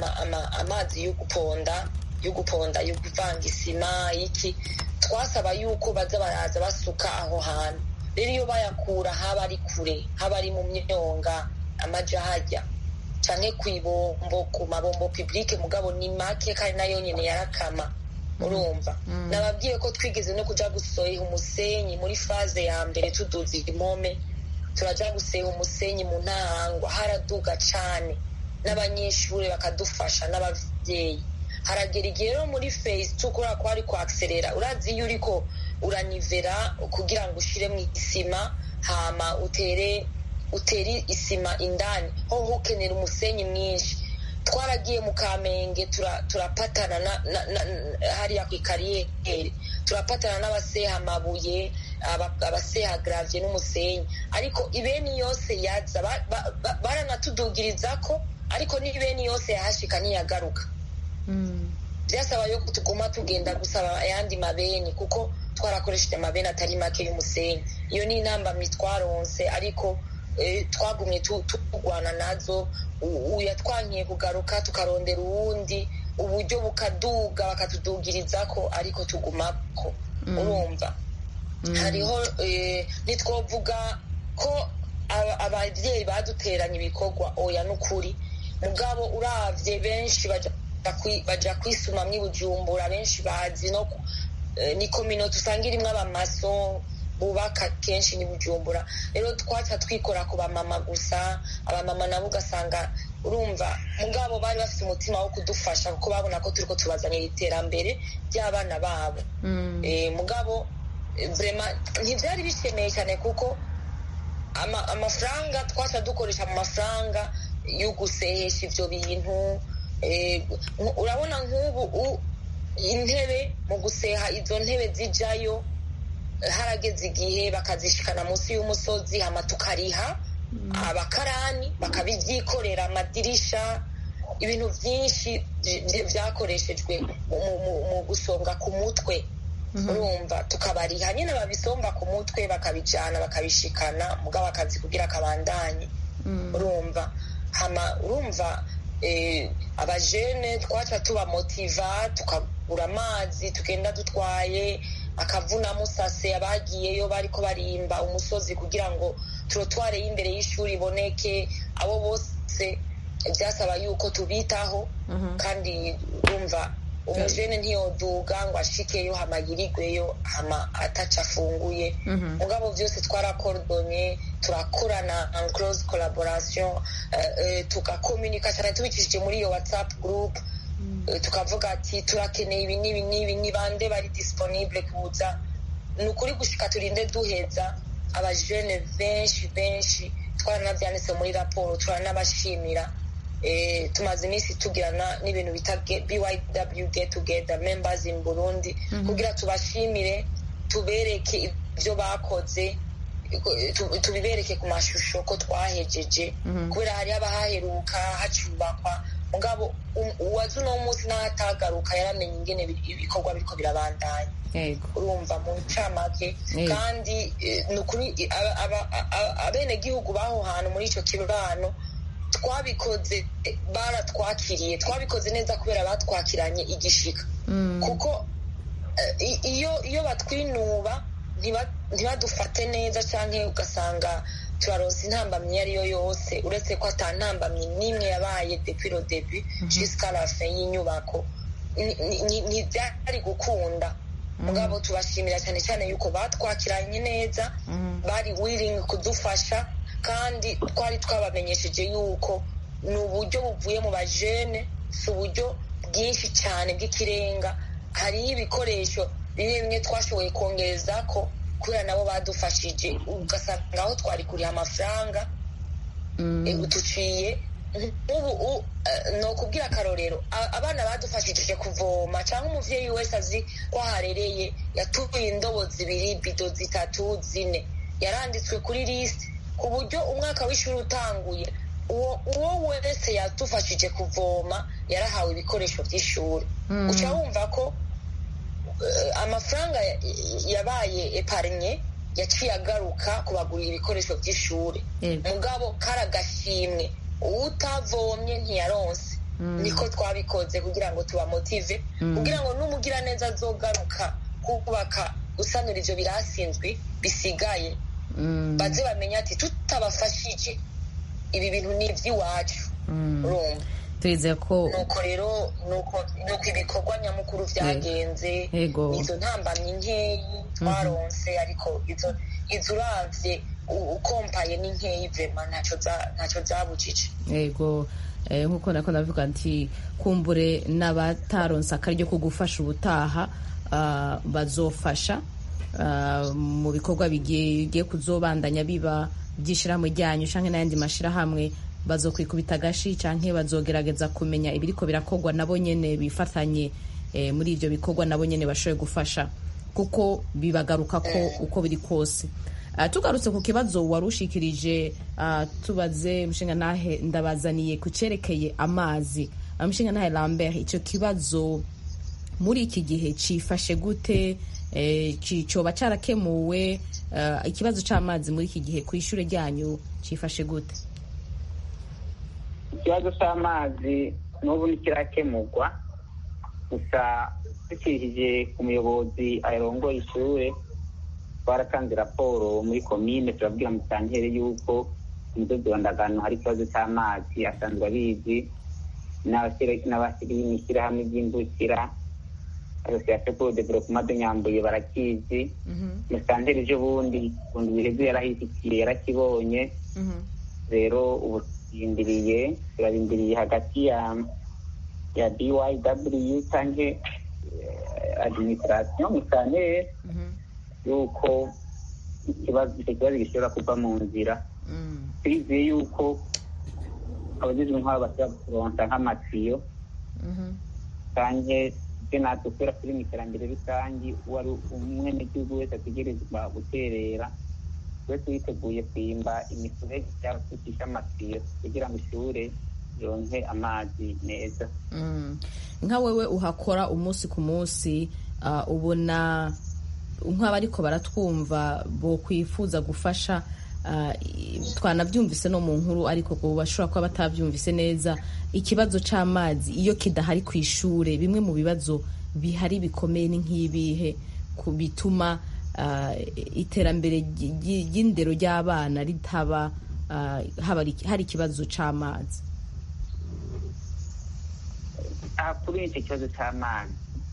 amazi yo guponda yo guponda yo kuvanga isima iki twasaba yuko baza baraza basuka aho hantu rero iyo bayakura haba ari kure haba ari mu myonga amaja hajya cyane ku ibombo ku mabombo publike mugabo ni make kandi nayo nyine yarakama urumva nababwiye ko twigeze no kujya gusohera umusenyi muri faze ya mbere tuduza impome turajya guseha umusenyi mu ntahangwa haraduga cyane n'abanyeshuri bakadufasha n'ababyeyi haragera igihe rero muri phase two kubera ko hari kwakiserera urazi iyo uriko uranivera kugira ngo ushyiremo isima hama utere utere isima indani hoho ukenera umusenyi mwinshi twaragiye mu kamenge turapatana hariya ku ikariyeri turapatana n'abaseha amabuye abaseha garavye n'umusenyi ariko ibeni yose yaza baranatudugiriza ko ariko n'ibeni yose yahashika ntiyagaruka byasaba yo tuguma tugenda gusaba ayandi mabeni kuko twarakoresheje amabeni atari make y'umusenyi iyo ni intambamyi twaronse ariko twagumye turwana nazo yatwankiye kugaruka tukarondera uwundi uburyo bukaduga bakatudugiriza ko ariko tugumako urumva hariho ntitwovuga ko ababyeyi baduteranya ibikorwa oya n'ukuri mugabo uravye benshi baja kwisumamwo ibujumbura benshi bazi no ni kominoti usanga irimwo abamaso bubaka kenshi ni bujumbura rero twaca twikora ku bamama gusa abamama nabo ugasanga urumva mugabo bari bafite umutima wo kudufasha kuko babona ko turiko tubazanira iterambere ry'abana babo mugabo ntibyari bishemeye cyane kuko amafaranga twaca dukoresha mu mafaranga yo gusehesha ibyo bintu urabona nk'ubu intebe mu guseha izo ntebe zijyayo harageze igihe bakazishikana munsi y'umusozi hama tukariha abakarani bakabibyikorera amadirisha ibintu byinshi byakoreshejwe mu gusonga ku mutwe urumva tukabariha nyine babisomba ku mutwe bakabijyana bakabishikana mugabo akazi kugira akabandanye urumva hama urumva abajene twaca tubamotiva tukagura amazi tugenda dutwaye akavuna musase abagiyeyo bariko barimba umusozi kugira ngo turotware y'imbere y'ishuri iboneke abo bose byasaba yuko tubitaho kandi urumva umujene ntiyoduga ngo ashikeyo hama yirigweyo hama ataca afunguye mugabo byose twarakorodonye turakorana en close collaboration tugakomunika cyane tubikishije muri iyo whatsapp group tukavuga ati turakeneye ibi n'ibi n'ibi ni bande bari disponible kuza ni ukuri gushika turinde duheza abajene benshi benshi twaranabyanditse muri raporo turanabashimira tumaze iminsi tugirana n'ibintu bita byw get together members in burundi kugira tubashimire tubereke ibyo bakoze tubibereke ku mashusho ko twahejeje kubera hari haba haheruka hacubakwa mugabo uwazi uno munsi n'ahatagaruka yaramenye ingene ibikorwa biriko birabandanya urumva mu ncamake kandi ni ukuri abenegihugu b'aho hantu muri ico kibano twabikoze baratwakiriye twabikoze neza kubera batwakiranye igishika kuko iyo iyo batwinuba ntibadufate neza cyangwa ugasanga turaronsa intambamyi iyo ari yo yose uretse ko ata ntambamyi n'imwe yabaye depuis le début jusqu'à la fin y'inyubako ntibyari gukunda mugabo tubashimira cyane cyane yuko batwakiranye neza bari willing kudufasha kandi twari twabamenyesheje yuko ni uburyo buvuye mu bajene si uburyo bwinshi cyane bw'ikirenga hariho ibikoresho bimwe bimwe twashoboye kongereza ko kubera nabo badufashije ugasanga aho twari kuriha amafaranga duciye nk'ubu ni ukubwira akarorero abana badufashije kuvoma cyangwa umubyeyi wese azi ko aharereye yatuye indobo zibiri bido zitatu zine yaranditswe kuri lisite ku buryo umwaka w'ishuri utanguye uwo wese yadufashije kuvoma yarahawe ibikoresho by'ishuri uca wumva ko amafaranga yabaye eparnye yaciye agaruka kubagurira ibikoresho by'ishuri mugabo kari agashimwe utavomye ntiyaronse niko twabikoze kugira ngo tubamotive kugira ngo n'umugiraneza azogaruka kubaka gusanura ibyo birasinzwe bisigaye baze bamenya ati tutabafashije ibi bintu ni iby'iwacu urumva twizeye ko nuko rero nuko ibikorwa nyamukuru byagenze izo ntambamyi nkeyi twaronse ariko izo uravye ukompaye ni nkeyi vema ntacyo zabujije yego nk'uko nako navuga nti kumbure n'abataronse akaryo ko gufasha ubutaha bazofasha mu bikorwa bigiye kuzobandanya biba by'ishyirahamwe ryanyu cyangwa n'ayandi mashyirahamwe bazokwikubita agashi cyangwa bazogerageza kumenya ibiriko birakorwa nabo nyene bifatanye muri ibyo bikorwa nabo nyene bashoboye gufasha kuko bibagaruka ko uko biri kose tugarutse ku kibazo wari ushikirije tubaze mushinga nahe ndabazaniye ku cyerekeye amazi mushinga nahe lambert icyo kibazo muri iki gihe cyifashe gute cyoba cyarakemuwe ikibazo cy'amazi muri iki gihe ku ishuri ryanyu cyifashe gute ikibazo cy'amazi n'ubu ntikirakemurwa gusa dukirije ku muyobozi arongoye ishuri twaratanze raporo muri komine turabwira musantere yuko umudozi wa ndagano hari ikibazo cy'amazi asanzwe abizi n'abashyiri b'imishyirahamwe ry'imbukira asosiyasiyo pour developement de nyambuye barakizi musantere ejo bundi bundi biheze yarahishyikiye yarakibonye rero ubu turindiriye turarindiriye hagati ya ya byw cyangwa administration musantere yuko ikibazo icyo kibazo gishobora kuva mu nzira twizeye yuko abagizwe nk'abo bashobora kuronsa nk'amatiyo cyangwa ibyo natwe kubera turi mu iterambere rusange uwari umwenegihugu wese ategerezwa guterera twese witeguye kwimba imiferege cyangwa twicisha amatiyo kugira ngo ishure yonke amazi meza nka wewe uhakora umunsi ku munsi ubona nk'abariko baratwumva bo kwifuza gufasha twanabyumvise no mu nkuru ariko bashobora kuba batabyumvise neza ikibazo cy'amazi iyo kidahari ku ishuri bimwe mu bibazo bihari bikomeye ni nk'ibihe bituma iterambere ry'indero ry'abana ritaba hari ikibazo cy'amazi kuri icyo kibazo cy'amazi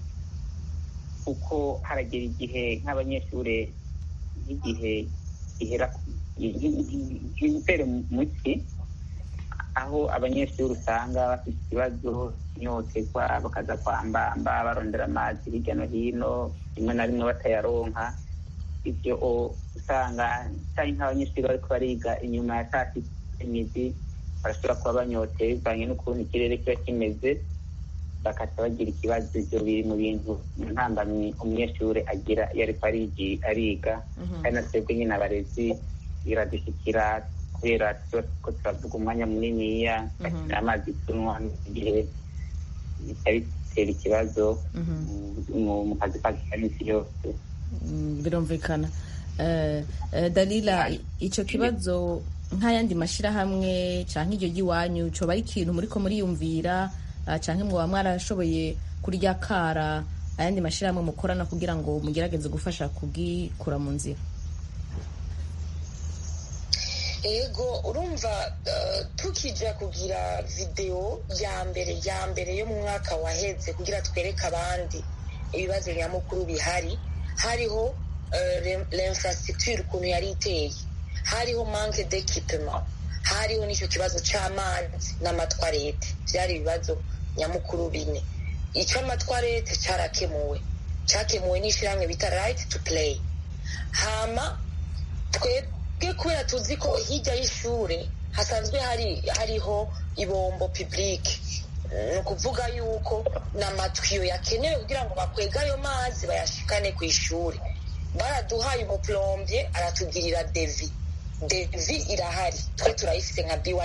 kuko haragera igihe nk'abanyeshuri nk'igihe gihera impere muki aho abanyeshuri usanga bafite ikibazo inyoterwa bakaza kwambamba barondera amazi hirya no hino rimwe na rimwe batayaronka ibyo usanga cyane nk'abanyeshuri bariko bariga inyuma ya saa sita imizi barashobora kuba banyoteye bivanye n'ukuntu ikirere kiba kimeze bakaca bagira ikibazo ibyo biri mu bintu mu ntambamyi umunyeshuri agira iyo ariko ariga kandi na twebwe nyine abarezi biradushyikira kubera ko turavuga umwanya muniniya bakenera amazi tunywa igihe bitera ikibazo mu kazi kacu ka minsi yose birumvikana dalila icyo kibazo nk'ayandi mashyirahamwe cyangwa iryo ry'iwanyu cyoba ari ikintu muri ko muriyumvira cyangwa mwaba mwarashoboye kurya kara ayandi mashyirahamwe mukorana kugira ngo mugerageze gufasha kubwikura mu nzira ego urumva tukijya kugira videwo ya mbere ya mbere yo mu mwaka waheze kugira twereke abandi ibibazo nyamukuru bihari hariho l'infrastructure ukuntu yari iteye hariho manque d'équipement hariho n'icyo kibazo cy'amazi n'amatwarete byari ibibazo nyamukuru bine icy'amatwarete cyarakemuwe cyakemuwe n'ishyirahamwe bita right to play hama twebwe kubera tuzi ko hirya y'ishuri hasanzwe hari hariho ibombo publique ni ukuvuga yuko n'amatwiyo yakenewe kugira ngo bakwege ayo mazi bayashikane ku ishuri baraduhaye umuplombye aratugirira devi devi irahari twe turayifite nka byw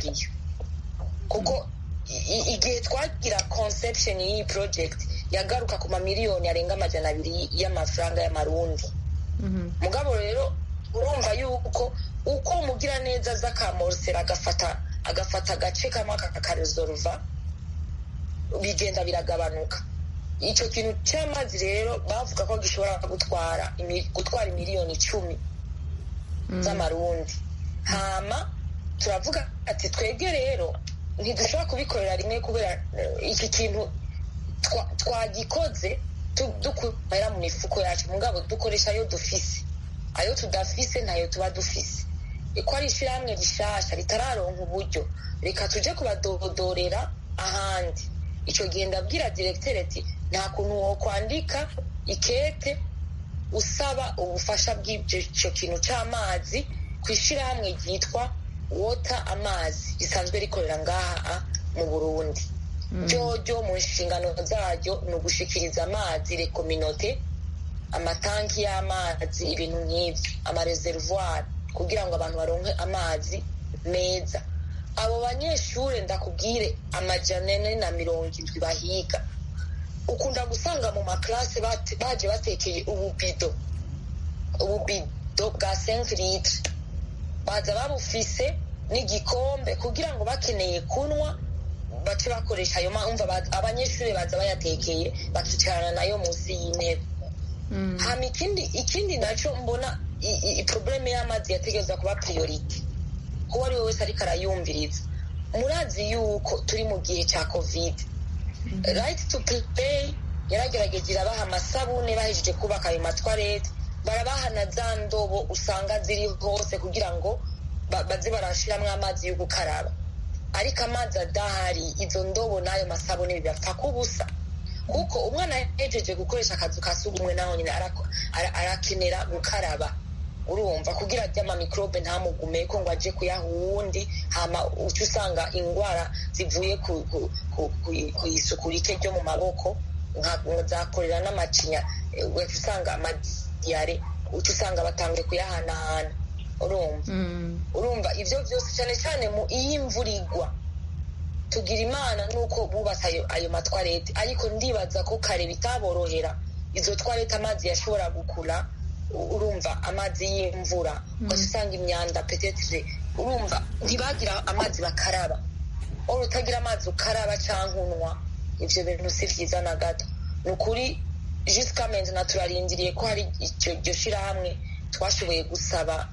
kuko igihe twagira conception y'iyi project yagaruka ku mamiliyoni arenga amajana abiri y'amafaranga y'amarundi mugabo rero urumva yuko uko umugira neza aza akamorosera agafata agafata agace kamwe akakarezoruva bigenda biragabanuka icyo kintu cy'amazi rero bavuga ko gishobora gutwara gutwara miliyoni icumi z'amarundi hama turavuga ati twebwe rero ntidushobora kubikorera rimwe kubera iki kintu twagikoze dukura mu mifuko yacu mugabo dukoresha ayo dufise ayo tudafise ntayo tuba dufise ko ari ishyirahamwe rishasha ritararonka uburyo reka tujye kubadodorera ahandi icyo gihe ndabwira diregiteri ati nta kuntu wo kwandika ikete usaba ubufasha bw'icyo kintu cy'amazi ku ishyirahamwe ryitwa wota amazi risanzwe rikorera ngaha mu burundi ryo mu nshingano zaryo ni ugushikiriza amazi rekominote amatanki y'amazi ibintu nk'ibyo amareservoir kugira ngo abantu baronke amazi meza abo banyeshuri ndakubwire amajana ane na mirongo indwi bahiga ukunda gusanga mu makarase baje batekeye ububido ububido bwa senke litre baza babufise n'igikombe kugira ngo bakeneye kunywa bace bakoresha ayo umva abanyeshuri baza bayatekeye bakicarana nayo munsi y'intebe hama ikindi ikindi nacyo mbona probleme y'amazi yategereza kuba priorite kuko ari we wese ariko arayumviriza murazi yuko turi mu gihe cya covid right to play yaragerageje irabaha amasabune bahejeje kubaka ayo matwarete barabaha na za ndobo usanga ziri hose kugira ngo baze barashiramo amazi yo gukaraba ariko amazi adahari izo ndobo n'ayo masabune bibapfa kubusa kuko umwana yahejeje gukoresha akazu ka sugumwe naho nyine arakenera gukaraba urumva kugira ajye amamikorobe ntamugume ko ngo ajye kuyaha uwundi hama uca usanga indwara zivuye ku isuku rike ryo mu maboko zakorera n'amacinya ugaca usanga amadiyare uca usanga batangiye kuyahanahana urumva urumva ibyo byose cyane cyane mu iyo imvura igwa tugira imana nuko bubatse ayo matwarete ariko ndibaza ko kare bitaborohera izo twarete amazi yashobora gukura urumva amazi y'imvura ugaca usanga imyanda petetire urumva ntibagira amazi bakaraba waba utagira amazi ukaraba cyangwa unywa ibyo bintu si byiza na gato ni ukuri jisika na turarindiriye ko hari iryo shyirahamwe twashoboye gusaba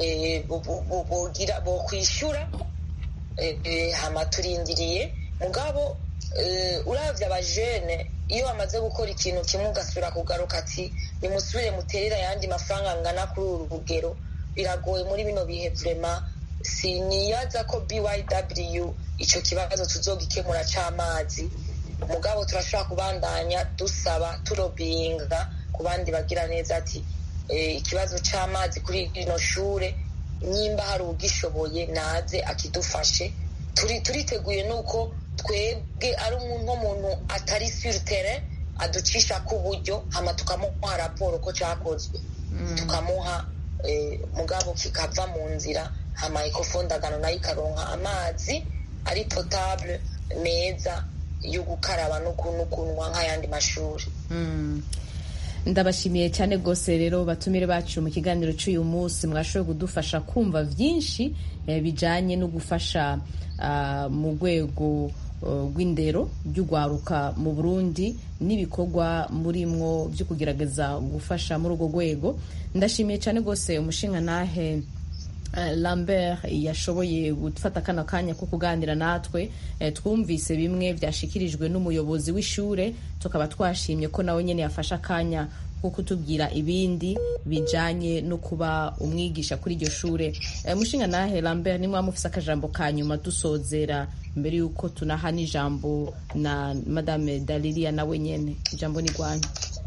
bo kwishyura hama turindiriye mugabo urabya abajene iyo bamaze gukora ikintu kimwe ugasubira kugaruka ati nimusubire muterera ayandi mafaranga angana kuri uru rugero biragoye muri bino bihe vurema siniyaza ko byw icyo kibazo tuzogikemura cy'amazi mugabo turashobora kubandanya dusaba turobinga ku bandi bagira neza ati ikibazo cy'amazi kuri rino shure nimba hari ugishoboye naze akidufashe turiteguye nuko twebwe ari nk'umuntu atari siritere aducisha ku buryo hama tukamuha raporo ko cyakozwe tukamuha mugabo kikava mu nzira hama ikofondagano nayo ikaronka amazi ari potable meza yo gukaraba no kunywa nk'ayandi mashuri ndabashimiye cyane rwose rero batumire bacu mu kiganiro cy'uyu munsi mwashoboye kudufasha kumva byinshi bijyanye no gufasha mu rwego rw'indero ry'urwaruka mu burundi n'ibikorwa murimwo byo kugerageza gufasha muri urwo rwego ndashimiye cyane rwose umushinga nahe Eh, lambert yashoboye gufata kano kanya ko kuganira natwe eh, twumvise bimwe byashikirijwe n'umuyobozi w'ishure tukaba twashimye ko nawe nyene yafashe akanya ko kutubwira ibindi bijanye no kuba umwigisha kuri iryo shure eh, mushinga nahe lambert nimwe mufise akajambo ka nyuma dusozera mbere yuko tunaha n'ijambo na madame dalilia nawe nyene ijambo ni rwanyu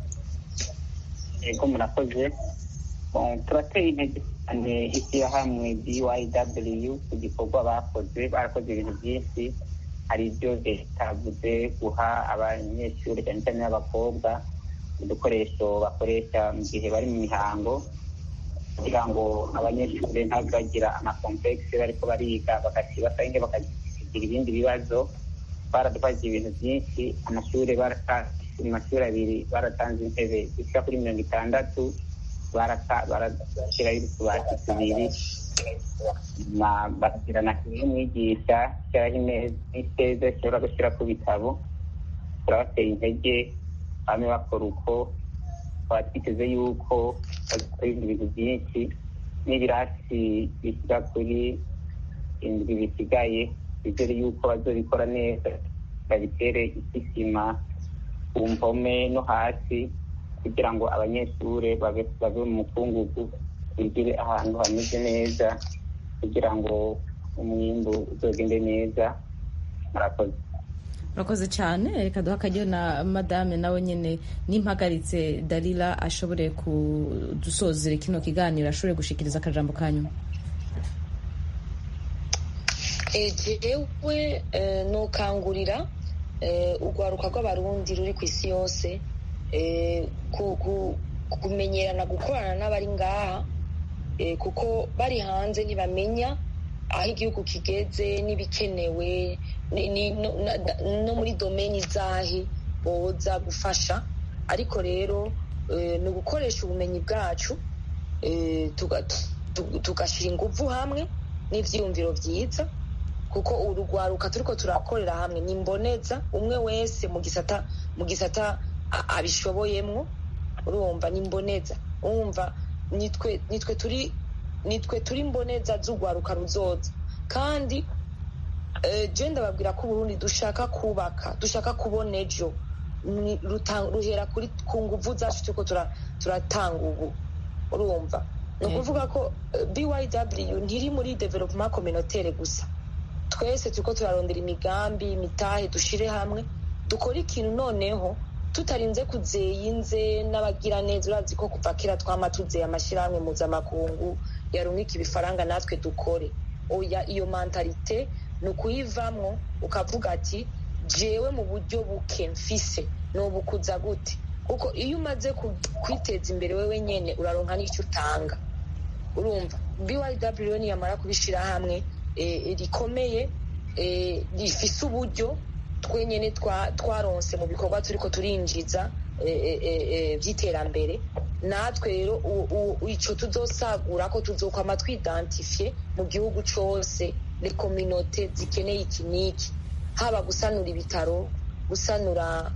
yego murakoze Bon, turateye intege cyane ishyirahamwe byw ku gikorwa bakoze barakoze ibintu byinshi hari ibyo bitavuze guha abanyeshuri cyane cyane n'abakobwa udukoresho bakoresha mu gihe bari mu mihango kugira ngo abanyeshuri ntabagira amakomplekisi bariko bariga bagasibasange bakagira ibindi bibazo baradufashije ibintu byinshi amashuri mu mashuri abiri baratanze intebe zishika kuri mirongo itandatu barashyiraho utubati tubiri bashyira na umwigisha shyiraho imeza ishobora gushyira ku bitabo turabateye intege bamwe bakora uko tukaba twiteze yuko bazakora ibindi bintu byinshi n'ibirasi bishyira kuri indwi bisigaye bizere yuko bazobikora neza babitere isima ku mpome no hasi kugira ngo abanyeshuri bave mu mukungugu bigire ahantu hameze neza kugira ngo umwimbu uzogende neza murakoze murakoze cyane reka duha akaryo na madame nawe nyine n'impagaritse dalila ashobore kudusozera kino kiganiro ashobore gushikiriza akajambo ka nyuma jewe nukangurira urwaruka rw'abarundi ruri ku isi yose kumenyerana gukorana n'abari ngaha kuko bari hanze ntibamenya aho igihugu kigeze n'ibikenewe no muri domeni zahi boza gufasha ariko rero ni ugukoresha ubumenyi bwacu tugashyira ingufu hamwe n'ibyiyumviro byiza kuko urugwaruka turi ko turakorera hamwe ni mboneza umwe wese mu gisata mu gisata abishoboyemo urumva ni mboneza urumva nitwe turi nitwe turi mboneza z'urwaruka ruzoza kandi genda babwira ko uburundi dushaka kubaka dushaka kubona ejo ruhera kuri ku nguvu zacu turiko turatanga ubu urumva ni ukuvuga ko byw ntiri muri development communautaire gusa twese turiko turarondera imigambi imitahe dushire hamwe dukore ikintu noneho tutarinze kuzeyinze n'abagira neza urazi ko kuva kera twama tuzeye amashyirahamwe mpuzamakungu yarungika ibifaranga natwe dukore oya iyo mentalite ni ukuyivamwo ukavuga ati jewe mu buryo buke mfise nubukuza gute kuko iyo umaze kwiteza imbere wewe nyene uraronka n'icyo utanga urumva byw niyamara kubishyira hamwe rikomeye rifise uburyo twenyine twaronse mu bikorwa turi ko turinjiza by'iterambere natwe rero icyo tuzosagura ko tuzokwama twidantifiye mu gihugu cyose rekominote zikeneye iki n'iki haba gusanura ibitaro gusanura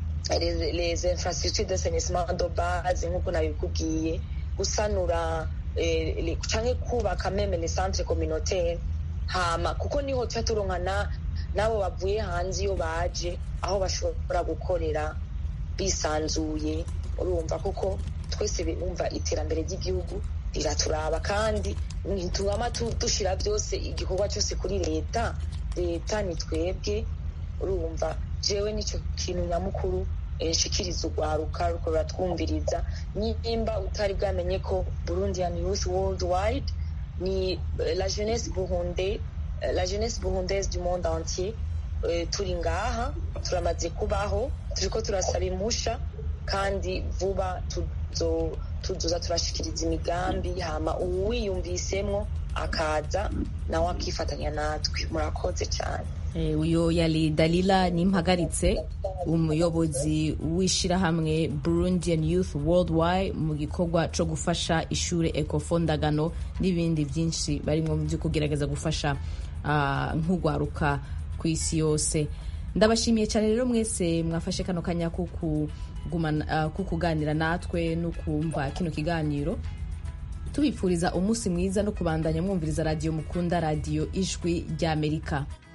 les infrastructures de sanisement de base nk'uko nabikubwiye gusanura cyangwa kubaka meme les centres communautaires hama kuko niho tuba turonkana n'abo bavuye hanze iyo baje aho bashobora gukorera bisanzuye urumva kuko twese bumva iterambere ry'igihugu riraturaba kandi ntitubama dushyira byose igikorwa cyose kuri leta leta ni twebwe urumva jewe nicyo kintu nyamukuru nshikiriza urwaruka ruko ruratwumviriza nimba utari bwamenye ko burundian youth worldwide ni la jeunesse burunde la jeunesse burundaise du monde entier turi ngaha turamaze kubaho turiko turasaba impusha kandi vuba tuzoza turashikiriza imigambi hama uwiyumvisemwo akaza nawe akifatanya natwe murakoze cyane uyo yari dalila nimpagaritse umuyobozi w'ishyirahamwe burundian youth worldwide mu gikorwa cyo gufasha ishuri ekofondagano n'ibindi byinshi barimo byo kugerageza gufasha nk'urwaruka ku isi yose ndabashimiye cyane rero mwese mwafashe kano kanya ko kuganira natwe no kumva kino kiganiro tubifuriza umunsi mwiza no kubandanya mwumviriza radiyo mukunda radiyo ijwi ry'amerika